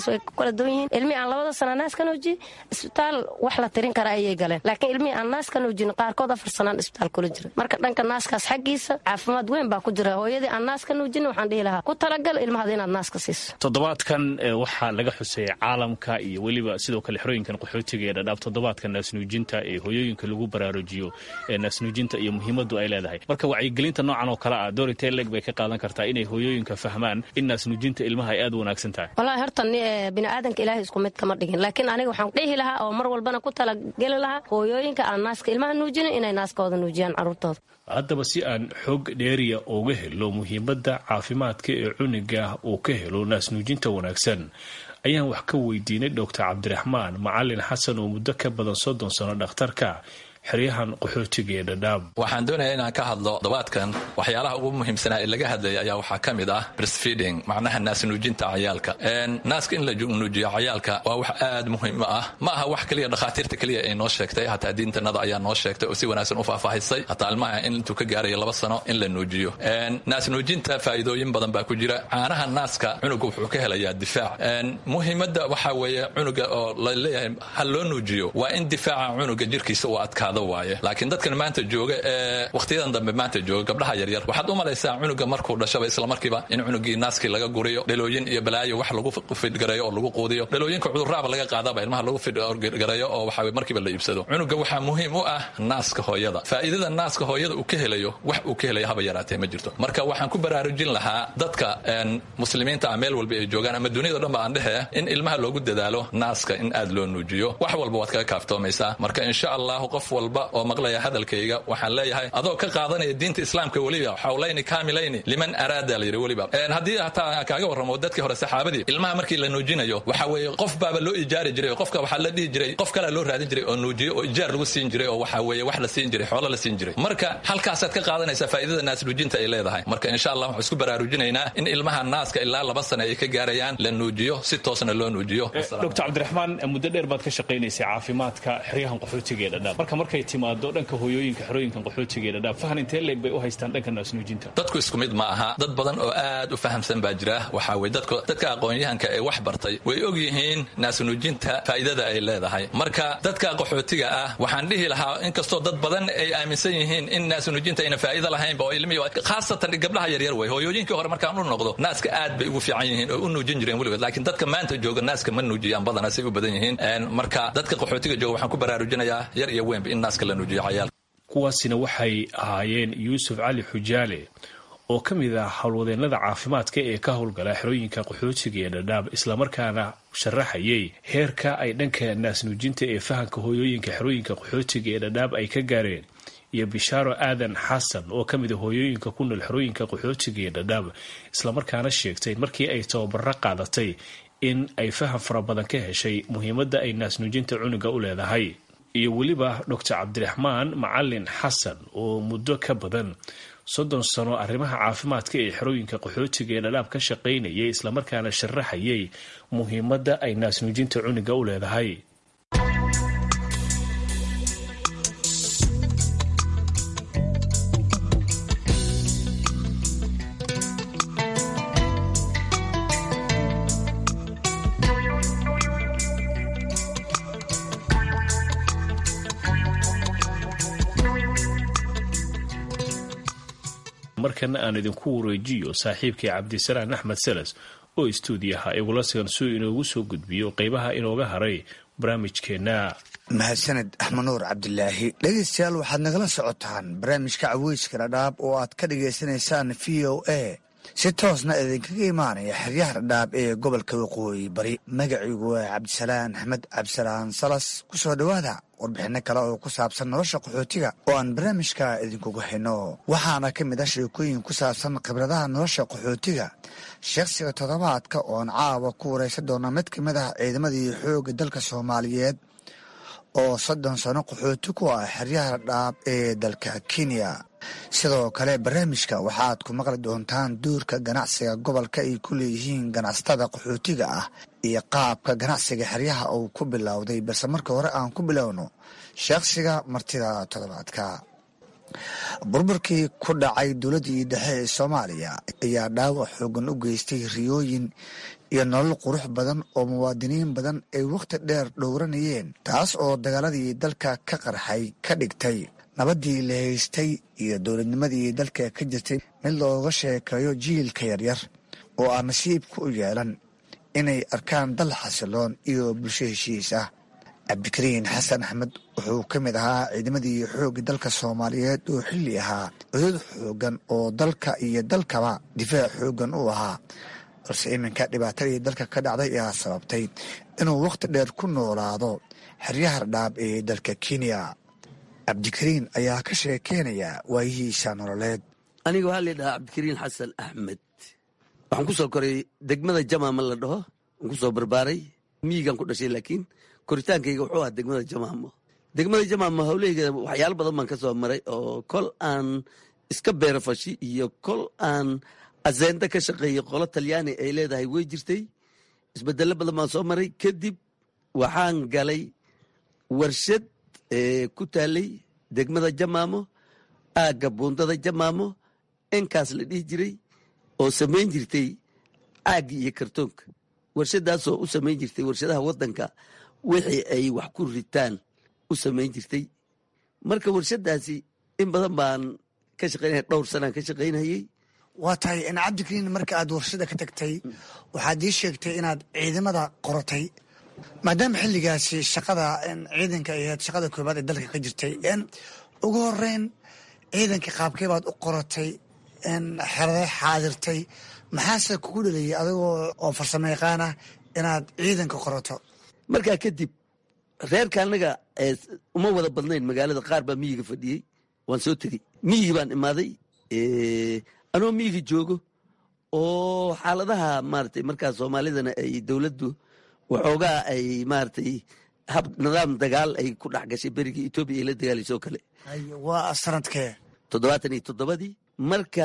kala duwan yihiin ilmihii aan labada sana naas ka nuujiyey isbitaal wax la tirin kara ayay galeen laakiin ilmihii aan naas ka nuujin qaarkood afar sanaan isbitaal kula jira marka dhanka naaskaas xaggiisa caafimaad weyn baa ku jira hooyadii aan naas ka nuujin waxaan dhihi lahaa ku talagal ilmahada inaad naas ka siiso toddobaadkan waxaa laga xusay caalamka iyo weliba sidoo kale xerooyinkan qaxootiga ee dhadhaab toddobaadka naasnuujinta ee hooyooyinka lagu baraarujiyo ee naasnuujinta iyo muhiimadu ay leedahay marka wacyigelinta noocan oo kale ah dorite leg bay ka qaadan kartaa inay hooyooyinka fahmaan in naasnuujinta ilmaha ay aad u wanaagsan tahay walahi horta biniaadanka ilaahay isku mid kama dhigin laakiin aniga waxaan dhihi lahaa oo mar walbana ku talageli lahaa hooyooyinka aan naaska ilmaha nuujinin inay naaskooda nuujiyaan carruurtooda haddaba si aan xoog dheeriya uga helo muhiimadda caafimaadka ee cuniga uu ka helo naasnuujinta wanaagsan ayaan wax ka weydiinay doctor cabdiraxmaan macalin xasan oo muddo ka badan soddon sano dhakhtarka xeryahan qaxootiga ee dhadhaab waxaan doonayaa inaan ka hadlo dobaadkan waxyaalaha ugu muhiimsanaa ee laga hadlaya ayaa waxaa ka mid ah breastfeeding macnaha naasnuujinta cayaalka naaska in la nuujiyo cayaalka waa wax aad muhiim ah ma aha wax keliya dhakhaatiirta keliya ay noo sheegtay hataa diintanada ayaa noo sheegtay oo si wanaagsan u faahfaahisay hataa ilmaha in intuu ka gaarayo laba sano in la nuujiyo naasnuujinta faa'iidooyin badan baa ku jira caanaha naaska cunuga wuxuu ka helayaa difaac muhiimadda waxaa weeye cunuga oo la leeyahay ha loo nuujiyo waa in difaaca cunuga jirkiisa uu adkaado waaye laakiin dadkan maanta jooga ee wakhtiyadan dambe maanta jooga gabdhaha yaryar waxaad u malaysaa cunuga markuu dhashaba islamarkiiba in cunugii naaskii laga guriyo dhalooyin iyo balaayo wax lagu fidgareeyo oo lagu quudiyo dhalooyinka cudurraaba laga qaadaba ilmaha lagu fidgareeyo oo waxa markiiba la iibsado cunuga waxaa muhiim u ah naaska hooyada faa'iidada naaska hooyada uu ka helayo wax uu ka helayo haba yaraatee ma jirto marka waxaan ku baraarujin lahaa dadka muslimiinta ah meel walba ay joogaan ama duniyado dhan ba aan dhehe in ilmaha loogu dadaalo naaska in aad loo nuujiyo wax walba waad kaga kaaftoomaysaa marka insha allahu qof walba oo maqlaya hadalkayga waxaan leeyahay adoo ka qaadanaya diinta islaamka weliba xawlayni kaamilayni liman araada la yidhi weliba haddii hataa kaaga warramo dadkii hore saxaabadii ilmaha markii la nuujinayo waxa weeye qof baaba loo ijaari jiray oo qofka waxaa la dhihi jiray qof kalea loo raadin jiray oo nuujiyo oo ijaar lagu siin jiray oo waxa weeye wax la siin jiray xoolo la siin jiray marka halkaasaad ka qaadanaysaa faa'iidada naas nuujinta ay leedahay marka insha allah waxaan isku baraarujinaynaa in ilmaha naaska ilaa laba sane ay ka gaarayaan la nuujiyo si toosna loo nuujiyo doctor cabdiraxmaan muddo dheer baad ka shaqaynaysay caafimaadka xeryahan qaxootiga ee dhadhaab marka markay timaado dhanka hooyooyinka xerooyinkan qaxootiga ee dhadhaab fahan intee leeg bay u haystaan dhanka naasnuujinta dadku isku mid ma aha dad badan oo aad u fahamsan baa jira waxaa weye dadka aqoon-yahanka ee wax bartay way og yihiin naasnuujinta faa'iidada ay leedahay marka dadka qaxootiga ah waxaan dhihi lahaa inkastoo dad badan ay aaminsan yihiin in naasnuujinta ayna faa'iido lahaynba oo ilmihii khaasatan gabdhaha yaryar wey hooyooyinkii hore markaan u noqdo naaska aad bay ugu fiican yihiin oo u nuujin jireen weligood laakiin dadka maanta jooga naaska ma nuujiyaan badana say u badan yihiin marka dadka qaxootiga jooga waxaan ku baraarujinayaa yar iyo weynba in naaska la nuujiyo cayaal kuwaasina waxay ahaayeen yuusuf cali xujaale oo ka mid ah howlwadeennada caafimaadka ee ka howlgala xerooyinka qaxootiga ee dhadhaab islamarkaana sharaxayay heerka ay dhanka naasnuujinta ee fahanka hooyooyinka xerooyinka qaxootiga ee dhadhaab ay ka gaareen iyo bishaaro aadan xasan oo ka mid a hooyooyinka ku nool xerooyinka qaxootiga ee dhadhaab islamarkaana sheegtay markii ay tababaro qaadatay in ay faham fara badan ka heshay muhiimadda ay naasnuujinta cunuga u leedahay iyo weliba doctor cabdiraxmaan macalin xasan oo muddo ka badan soddon sano arrimaha caafimaadka ee xerooyinka qaxootiga ee dhadhaab ka shaqaynayay islamarkaana sharaxayay muhiimadda ay naasnuujinta cunuga u leedahay markana aan idinku wareejiyo saaxiibkii cabdisalaan axmed seles oo istuudiyaha igula sigan suu inoogu soo gudbiyo qeybaha inooga haray barnaamijkeenna mahadsaned axmed nuur cabdilaahi dhegaystayaal waxaad nagala socotaan barnaamijka caweyska dhadhaab oo aad ka dhagaysanaysaan v o a si toosna idinkaga imaanaya xeryaha dhadhaab ee gobolka waqooyi bari magaciigu waa cabdisalaan axmed cabdisalaan salas ku soo dhowaada warbixinno kale oo ku saabsan nolosha qaxootiga oo aan barnaamijka idinkuga hayno waxaana ka mid ah sheekooyin ku saabsan khibradaha nolosha qaxootiga shakhsiga toddobaadka oon caawa ku waraysan doona mid ka mid ah ciidamadii xoogga dalka soomaaliyeed oo soddon sano qaxooti ku ah xeryaha dhaab ee dalka kenya sidoo kale barnaamijka waxaad ku maqli doontaan duurka ganacsiga gobolka ay ku leeyihiin ganacsatada qaxootiga ah iyo qaabka ganacsiga xeryaha uu ku bilowday balse marka hore aan ku bilowno shakhsiga martida toddobaadka burburkii ku dhacay dowladdii dhexe ee soomaaliya ayaa dhaawac xoogan u geystay riyooyin iyo nolol qurux badan oo muwaadiniin badan ay wakhti dheer dhowranayeen taas oo dagaaladii dalka ka qarxay ka dhigtay nabaddii la haystay iyo dowladnimadii dalka ka jirtay mid looga sheekeeyo jiilka yaryar oo aan nasiibka u yeelan inay arkaan dal xasiloon iyo bulsho heshiis ah cabdikariin xasan axmed wuxuu ka mid ahaa ciidamadii xoogga dalka soomaaliyeed oo xilli ahaa cudud xoogan oo dalka iyo dalkaba difaac xoogan u ahaa balse iminka dhibaatadii dalka ka dhacday ayaa sababtay inuu wakhti dheer ku noolaado xeryaha dhadhaab ee dalka kenya cabdikariin ayaa ka sheekeynaya waayihiisa nololeed aniga waxaa la dhahaa cabdikariin xasan axmed waxaan ku soo koray degmada jamaama la dhaho waan ku soo barbaaray miyigaan ku dhashay laakiin koritaankayga wuxuu ahaa degmada jamaamo degmada jamaamo hawlaheyga waxyaalo badan baan ka soo maray oo kol aan iska beerafashi iyo kol aan aseenda ka shaqeeyey qolo talyaani ay leedahay way jirtay isbedelo badan baan soo maray kadib waxaan galay warshad ku taalay degmada jamaamo aagga buundada jamaamo enkaas la dhihi jiray oo samayn jirtay caaggi iyo kartoonka warshadaasoo u samayn jirtay warshadaha waddanka wixii ay wax ku ritaan u samayn jirtay marka warshadaasi in badan baan ka shaqaynaya dhowr sanaan ka shaqaynayey waa tahay in cabdikariin marka aad warshada ka tagtay waxaad ii sheegtay inaad ciidamada qoratay maadaama xilligaasi shaqada ciidanka ay ahayd shaqada koobaad ee dalka ka jirtay ugu horeyn ciidanka qaabkee baad u qoratay xerade xaadirtay maxaase kugu dhaliyay adigoo oo farsamo yaqaan ah inaad ciidanka qorato markaa kadib reerka annaga uma wada badnayn magaalada qaar baa miyiga fadhiyey waan soo tegey miyigi baan imaaday anoo miyiga joogo oo xaaladaha maratay markaa soomaalidana ay dowladdu waxoogaa ay maratay hab nidaam dagaal ay ku dhex gashay berigii etoobiya ay la dagaalaysoo kale waa sanadkee toddobaatan iyo toddobadii marka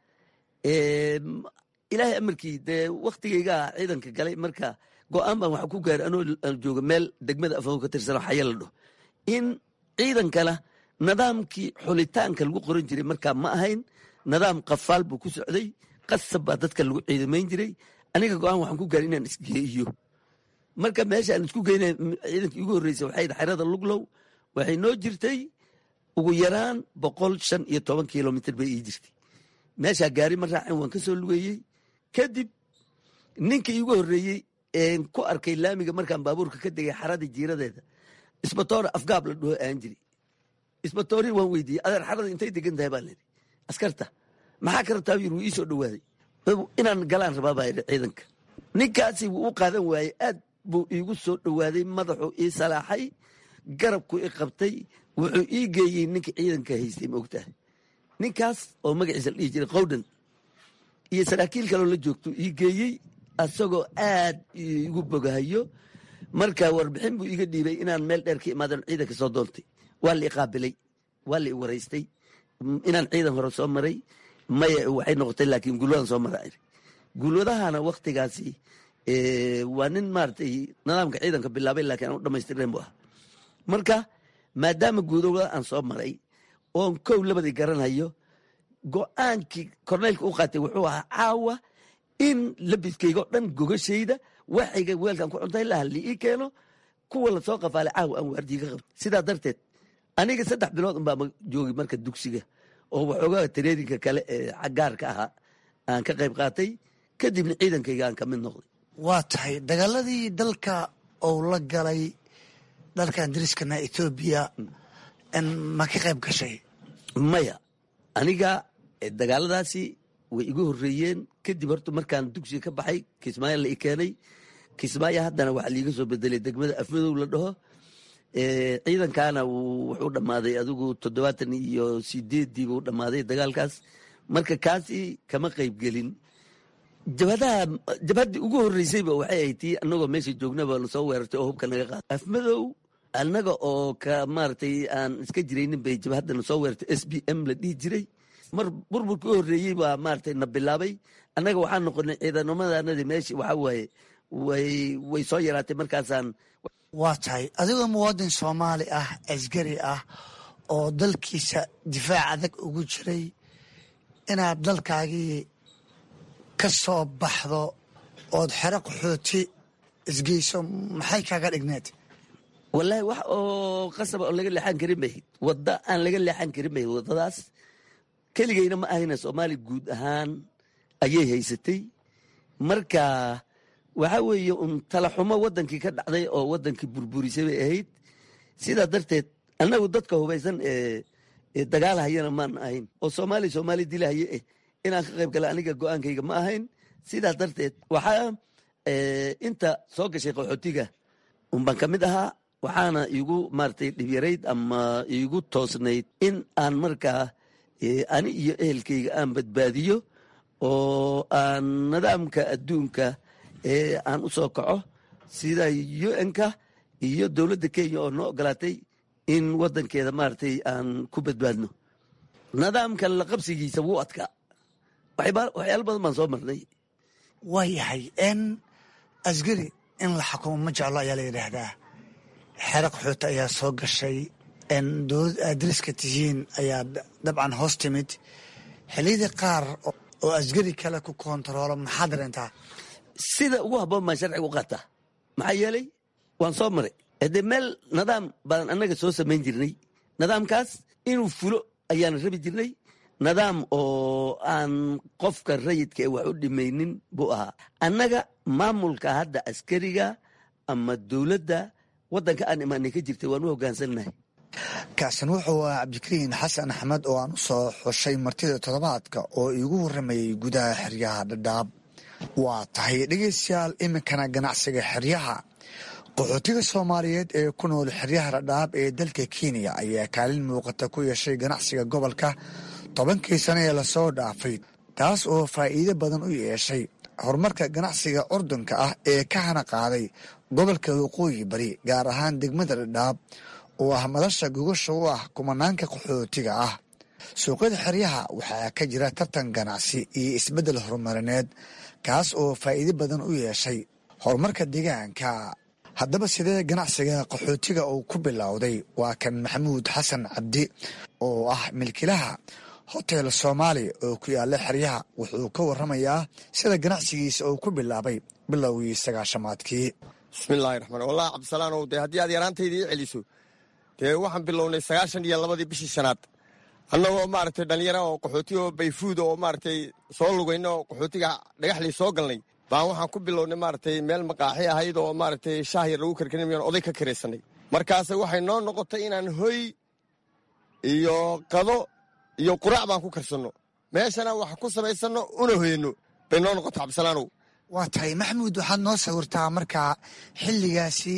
ilaahay amarkii dee waktigaygaa ciidanka galay marka go-aan baan waxa ku gaaray anoo jooga meel degmada afao ka tirsano xaya la dhaho in ciidankana nidaamkii xulitaanka lagu qoran jiray markaa ma ahayn nidaam qafaal buu ku socday qasab baa dadka lagu ciidamayn jiray aniga go-aan waxaan ku gaaray inaan isgeeyo marka meesha aan isku geyna ciidankii ugu horreysay waxay xerada luglow waxay noo jirtay ugu yaraan boqol shan iyo toban kilomitr bay ii jirtay meeshaa gaari ma raacin waan ka soo lugeeyey kadib ninkii iigu horreeyey een ku arkay laamiga markaan baabuurka ka degay xaradii jiiradeeda isbatoora afgaab la dhaho aan jiri isbatoori waan weydiiyey adeer xarada intay degan tahay baa layidhi askarta maxaa ka rabtaa yiri wuu ii soo dhowaaday inaan galaan rabaa baa yidhi ciidanka ninkaasi wuu u qaadan waayey aad buu iigu soo dhowaaday madaxuu ii salaaxay garabku i qabtay wuxuu ii geeyey ninkii ciidanka haystay maogtahay ninkaas oo magaciisa la dhihi jiray qowdhan iyo saraakiil kaloo la joogto ii geeyey asagoo aad igu bogahayo marka warbixin buu iga dhiibay inaan meel dheer ka imaadan ciidanka soo doontay waa la i qaabilay waa la i waraystay inaan ciidan hore soo maray maya waxay noqotay laakiin gulwadan soo mara gulwadahana waktigaasi waa nin maaragtay nidaamka ciidanka bilaabay laakiin aan u dhamaystirnayn bu ah marka maadaama guudowada aan soo maray oon kow labadii garanhayo go-aankii korneylka u qaatay wuxuu ahaa caawa in labiskaygo dhan gogashayda waxayga weelkan ku cuntay laha li ii keeno kuwa lasoo qafaalay caawa aan waardiga qabta sidaa darteed aniga saddex bilood unbaa joogi marka dugsiga oo waxoogaa tareerinka kale ee gaarka ahaa aan ka qayb qaatay kadibna ciidankayga aan ka mid noqday waa tahay dagaaladii dalka ou la galay dalkan dariskana ethoobiya ma ka qayb gashay maya aniga dagaaladaasi way igu horreeyeen kadib horta markaan dugsiga ka baxay kismaayo la i keenay kismaayo haddana waxaa liiga soo bedelay degmada afmadow la dhaho ciidankaana wuxuu dhammaaday adigu toddobaatan iyo sideeddii buu dhammaaday dagaalkaas marka kaasi kama qayb gelin jabhadaha jabhaddii ugu horreysayba waxay ahayd tii annagoo meesha joognaba lasoo weerartay oo hubka naga qaada afmadow annaga oo ka maaragtay aan iska jiraynin bay jabhaddana soo weerartay s b m la dhihi jiray mar burburkii u horreeyey baa maaragtay na bilaabay annaga waxaan noqonay ciidanamadannadii meeshii waxaa waaye way way soo yaraatay markaasaan waa tahay adigoo muwaadin soomaali ah asgari ah oo dalkiisa difaac adag ugu jiray inaad dalkaagii ka soo baxdo ood xero qaxooti isgeyso maxay kaaga dhigneed wallaahi wax oo qasaba oo laga leexan karin bahayd wadda aan laga leexan karin bahayd waddadaas keligeyna ma ahayna soomaali guud ahaan ayay haysatay marka waxa weeye un talaxumo waddankii ka dhacday oo waddankii burburisay bay ahayd sidaa darteed annagu dadka hubaysan ee dagaalhayana maan ahayn oo soomaali soomaali dilahaye eh inaan ka qayb gala aniga go-aankayga ma ahayn sidaas darteed waxaa inta soo gashay qaxootiga unbaan ka mid ahaa waxaana iigu maratay dhibyarayd ama iigu toosnayd in aan markaa ani iyo ehelkayga aan badbaadiyo oo aan nidaamka adduunka ee aan u soo kaco sida un-ka iyo dowladda kenya oo noo ogolaatay in waddankeeda maaragtay aan ku badbaadno nidaamka la qabsigiisa wuu adkaa waxyaalo badan baan soo marnay waa yahay n asgari in la xukumo ma jeclo ayaa la yidhaahdaa xero qaxooti ayaa soo gashay dowlad aad dariska tihiin ayaa dabcan hoos timid xiliyadii qaar oo asgari kale ku koontaroolo maxaa dareentaa sida ugu habboon baan sharciga u qaataa maxaa yeelay waan soo maray dee meel nidaam baan annaga soo samayn jirnay nidaamkaas inuu fulo ayaan rabi jirnay nidaam oo aan qofka rayidka ee wax u dhimaynin buu ahaa annaga maamulka hadda askariga ama dowladda waddanka aan imaanay ka jirtay waan u hoggaansannahay kaasin wuxuu ah cabdikariin xasan axmed oo aan u soo xushay martida toddobaadka oo iigu warramayay gudaha xeryaha dhadhaab waa tahay dhegaystayaal iminkana ganacsiga xeryaha qaxootiga soomaaliyeed ee ku nool xeryaha dhadhaab ee dalka kenya ayaa kaalin muuqata ku yeeshay ganacsiga gobolka tobankii sano ee lasoo dhaafay taas oo faa'iido badan u yeeshay horumarka ganacsiga curdunka ah ee ka hana qaaday gobolka waqooyi bari gaar ahaan degmada dhadhaab oo ah madasha gogasha u ah kumanaanka qaxootiga ah suuqyada xeryaha waxaa ka jira tartan ganacsi iyo isbeddel horumarineed kaas oo faa'iido badan u yeeshay horumarka deegaanka haddaba sidee ganacsiga qaxootiga uu ku bilowday waa kan maxamuud xasan cabdi oo ah milkilaha hotel soomaali oo ku yaala xeryaha wuxuu ka waramayaa sida ganacsigiisa uu ku bilaabay bilowgii sagaashamaadkii bismillahi raxmaan wallahi cabdisalaanow dee haddii aad yaraantayda ii celiso dee waxaan bilownay sagaashan iyo labadii bishii shanaad annagoo maaragtay dhallinyara oo qaxooti oo bayfuuda oo maaragtay soo lugayna oo qaxootiga dhagaxlii soo galnay baan waxaan ku bilownay maaragtay meel maqaaxi ahayd oo maaragtay shaah yar lagu karkarinayaan oday ka karaysanay markaase waxay noo noqotay inaan hoy iyo qado iyo quraac baan ku karsanno meeshana wax ku samaysanno una hoyano bay noo noqotay cabdisalaanow waa tahay maxamuud waxaad noo sawirtaa markaa xilligaasi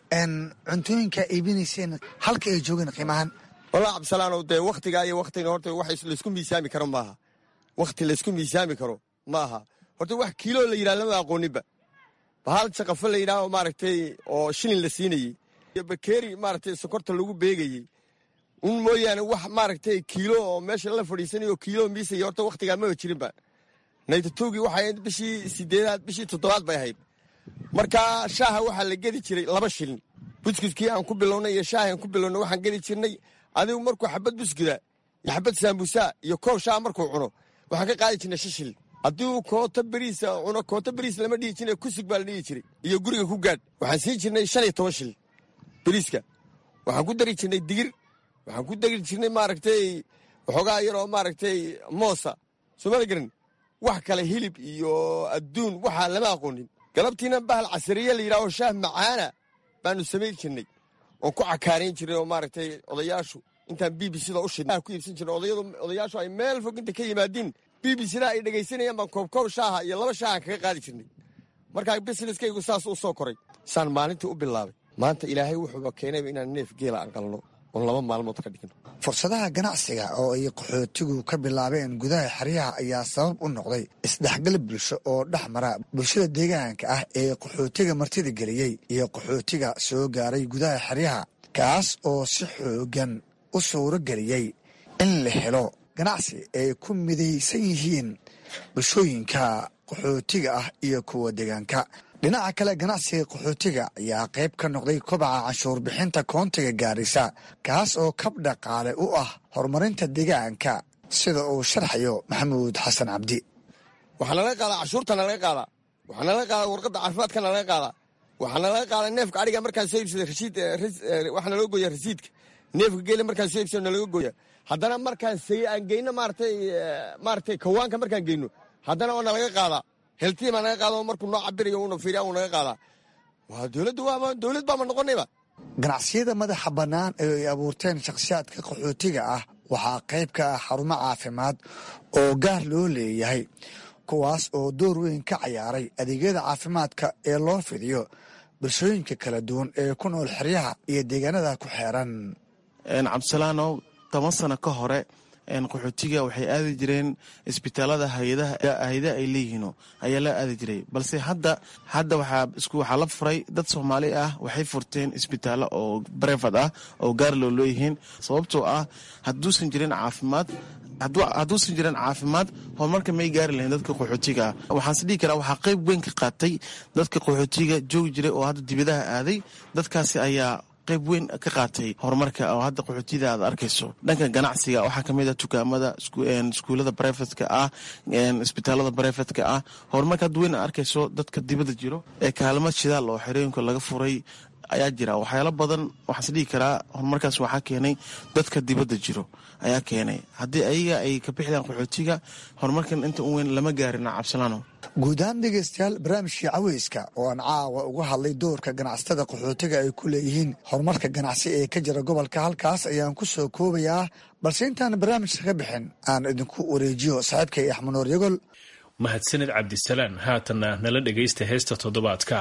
cuntooyinka iibinayseen halka ay joogeen qiimahan wallah cabdisalaanow dee wakhtigaa iyo wakhtiga horta wax laysku miisaami karo maaha wakhti laysku miisaami karo ma aha horta wax kiiloo la yidhaha lama aqooninba bahal jaqafo la yidhaha oo maaragtay oo shilin la siinayey iyo bakeeri maaragtay sokorta lagu beegayey un mooyaane wax maaragtay kiilo oo meesha la fadhiisanayo kiilo miisaya horta wakhtigaa maba jirinba naytatowgii waxay ahayd bishii sideedaad bishii toddobaad bay ahayd marka shaaha waxaa la gedi jiray laba shilin buskuskii aan ku bilownay iyo shaahi aan ku bilownay waxaan gedi jirnay adigu markuu xabad buskuda iyo xabad saambuusaa iyo koob shaah markuu cuno waxaan ka qaadi jirnay shan shilin haddii uu koota beriisa cuno koota beriis lama dhihi jiray kusug baa la dhihi jiray iyo guriga ku gaadh waxaan siin jirnay shan iyo toban shilin beriiska waxaan ku dari jirnay digir waxaan ku dari jirnay maaragtay waxoogaa yaroo maaragtay moosa soomada garan wax kale hilib iyo adduun waxaa lama aqoonin galabtiina bahal casariye la yidhaho shaah macaana baanu samayn jirnay oon ku cakaarayn jirnay oo maaragtay odayaashu intaan b b cda u shidna ku iibsan jirnay odayadu odayaashu ay meel fog inta ka yimaadiin b b cda ay dhegaysanayaan baan koobkoob shaaha iyo laba shaahan kaga qaadi jirnay markaa busineskaygu saas u soo koray saan maalintii u bilaabay maanta ilaahay wuxuuba keenayba inaan neef geela aan qalno oon laba maalmood ka dhigno fursadaha ganacsiga oo ay qaxootigu ka bilaabeen gudaha xeryaha ayaa sabab u noqday isdhexgal bulsho oo dhex mara bulshada deegaanka ah ee qaxootiga martida geliyey iyo qaxootiga soo gaaray gudaha xeryaha kaas oo si xoogan u suuro geliyey in la helo ganacsi ay ku midaysan yihiin bulshooyinka qaxootiga ah iyo kuwa deegaanka dhinaca kale ganacsiga qaxootiga ayaa qayb ka noqday kobaca canshuur bixinta koontiga gaarisa kaas oo kab dhaqaale u ah horumarinta deegaanka sida uu sharxayo maxamuud xasan cabdi waxaa nalaga qaadaa cashuurta nalaga qaadaa waxaa nalaga qaadaa warqadda caafimaadka nalaga qaadaa waxaa nalaga qaadaa neefka adhiga markaan soo iibsada rasiid waxaa naloo gooya rasiidka neefka geela markaan soo iibsada nalaga gooya haddana markaan say aan geyno maaratay maaratay kawaanka markaan geyno haddana oo nalaga qaadaa heltii baa naga qaada markuu noo cabirayo uuna fiiriya uu naga qaadaa waa dowladdu waaba dowlad baama noqonayba ganacsiyada madaxa bannaan ee ay abuurteen shakhsiyaadka qaxootiga ah waxaa qayb ka ah xarumo caafimaad oo gaar loo leeyahay kuwaas oo door weyn ka cayaaray adeegyada caafimaadka ee loo fidiyo bulshooyinka kala duwan ee ku nool xeryaha iyo deegaanada ku xeeran cabdisalaanow toban sano ka hore qaxootiga waxay aadi jireen isbitaalada hayadaha ay leeyihiin ayaa la aadi jiray balse hadda hadda waxaa la furay dad soomaali ah waxay furteen isbitaallo oo brevad ah oo gaar loo leeyihiin sababtoo ah haduusan jirin caafimaad hadduusan jirin caafimaad horumarka may gaari lahayn dadka qaxootiga ah waxaanse dhihi karaa waxaa qayb weyn ka qaatay dadka qaxootiga joogi jiray oo hadda dibadaha aaday dadkaasi ayaa qayb weyn ka qaatay horumarka oo hadda qaxootiyada aad arkayso dhanka ganacsiga waxaa kamid ah dukaamada iskuulada brefetka ah isbitaalada brefetka ah horumarka hadda weyn arkayso dadka dibada jiro ee kaalmad shidaal oo xerooyinka laga furay ayaa jira waxyaalo badan waxaas dhihi karaa horumarkaas waxaa keenay dadka dibadda jiro ayaa keenay haddii ayaga ay ka bixidaan qaxootiga horumarkan inta u weyn lama gaarina cabsalaano guud ahaan dhegaystayaal barnaamijkii caweyska oo aan caawa uga hadlay doorka ganacsatada qaxootiga ay ku leeyihiin horumarka ganacsi ee ka jira gobolka halkaas ayaan ku soo koobayaa balse intaan barnaamijka ka bixin aan idinku wareejiyo saaxiibkay axmanuur yagol mahadsanid cabdisalaan haatanna nala dhegaysta heesta toddobaadka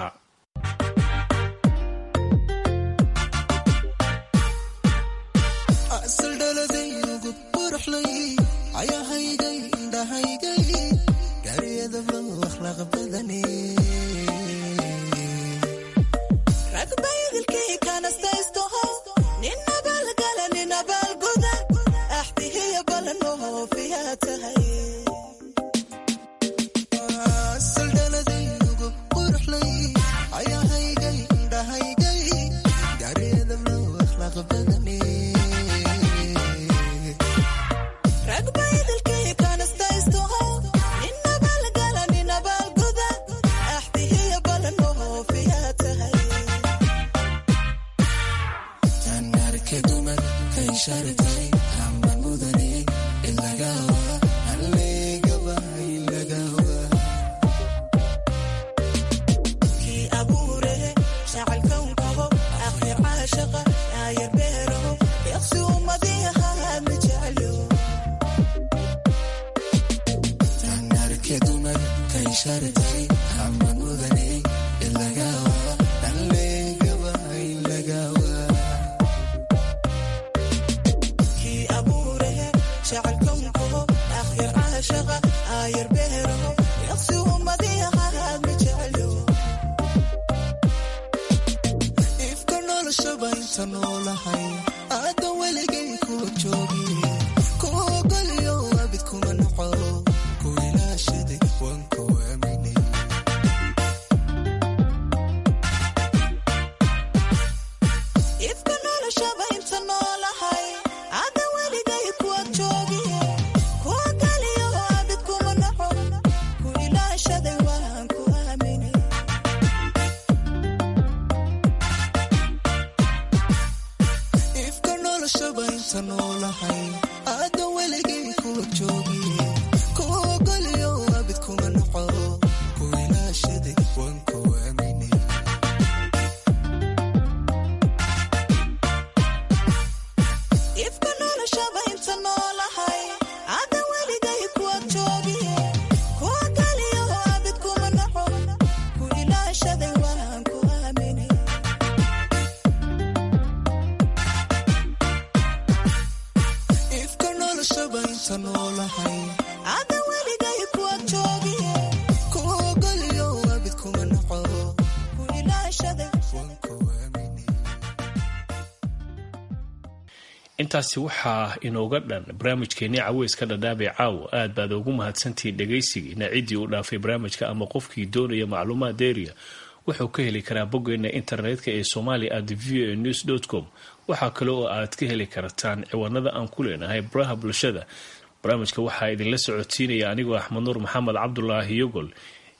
intaasi waxaa inooga dhan barnaamijkeenii caweyska dhadhaabee caawa aad baad ugu mahadsantihiin dhegaysigiina ciddii u dhaafay barnaamijka ama qofkii doonaya macluumaad deeriya wuxuu ka heli karaa boggeena internetka ee somalia at v a news com waxaa kale oo aad ka heli kartaan ciwaanada aan ku leenahay baraha bulshada barnaamijka waxaa idinla socodsiinaya anigoo axmed nuur maxamed cabdulaahi yogol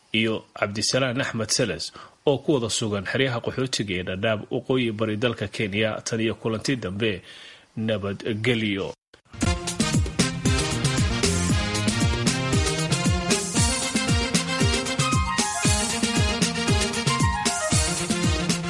iyo cabdisalaan axmed seles oo ku wada sugan xeryaha qaxootiga ee dhadhaab waqooyi bari dalka kenya tan iyo kulanti dambe nabadgelyo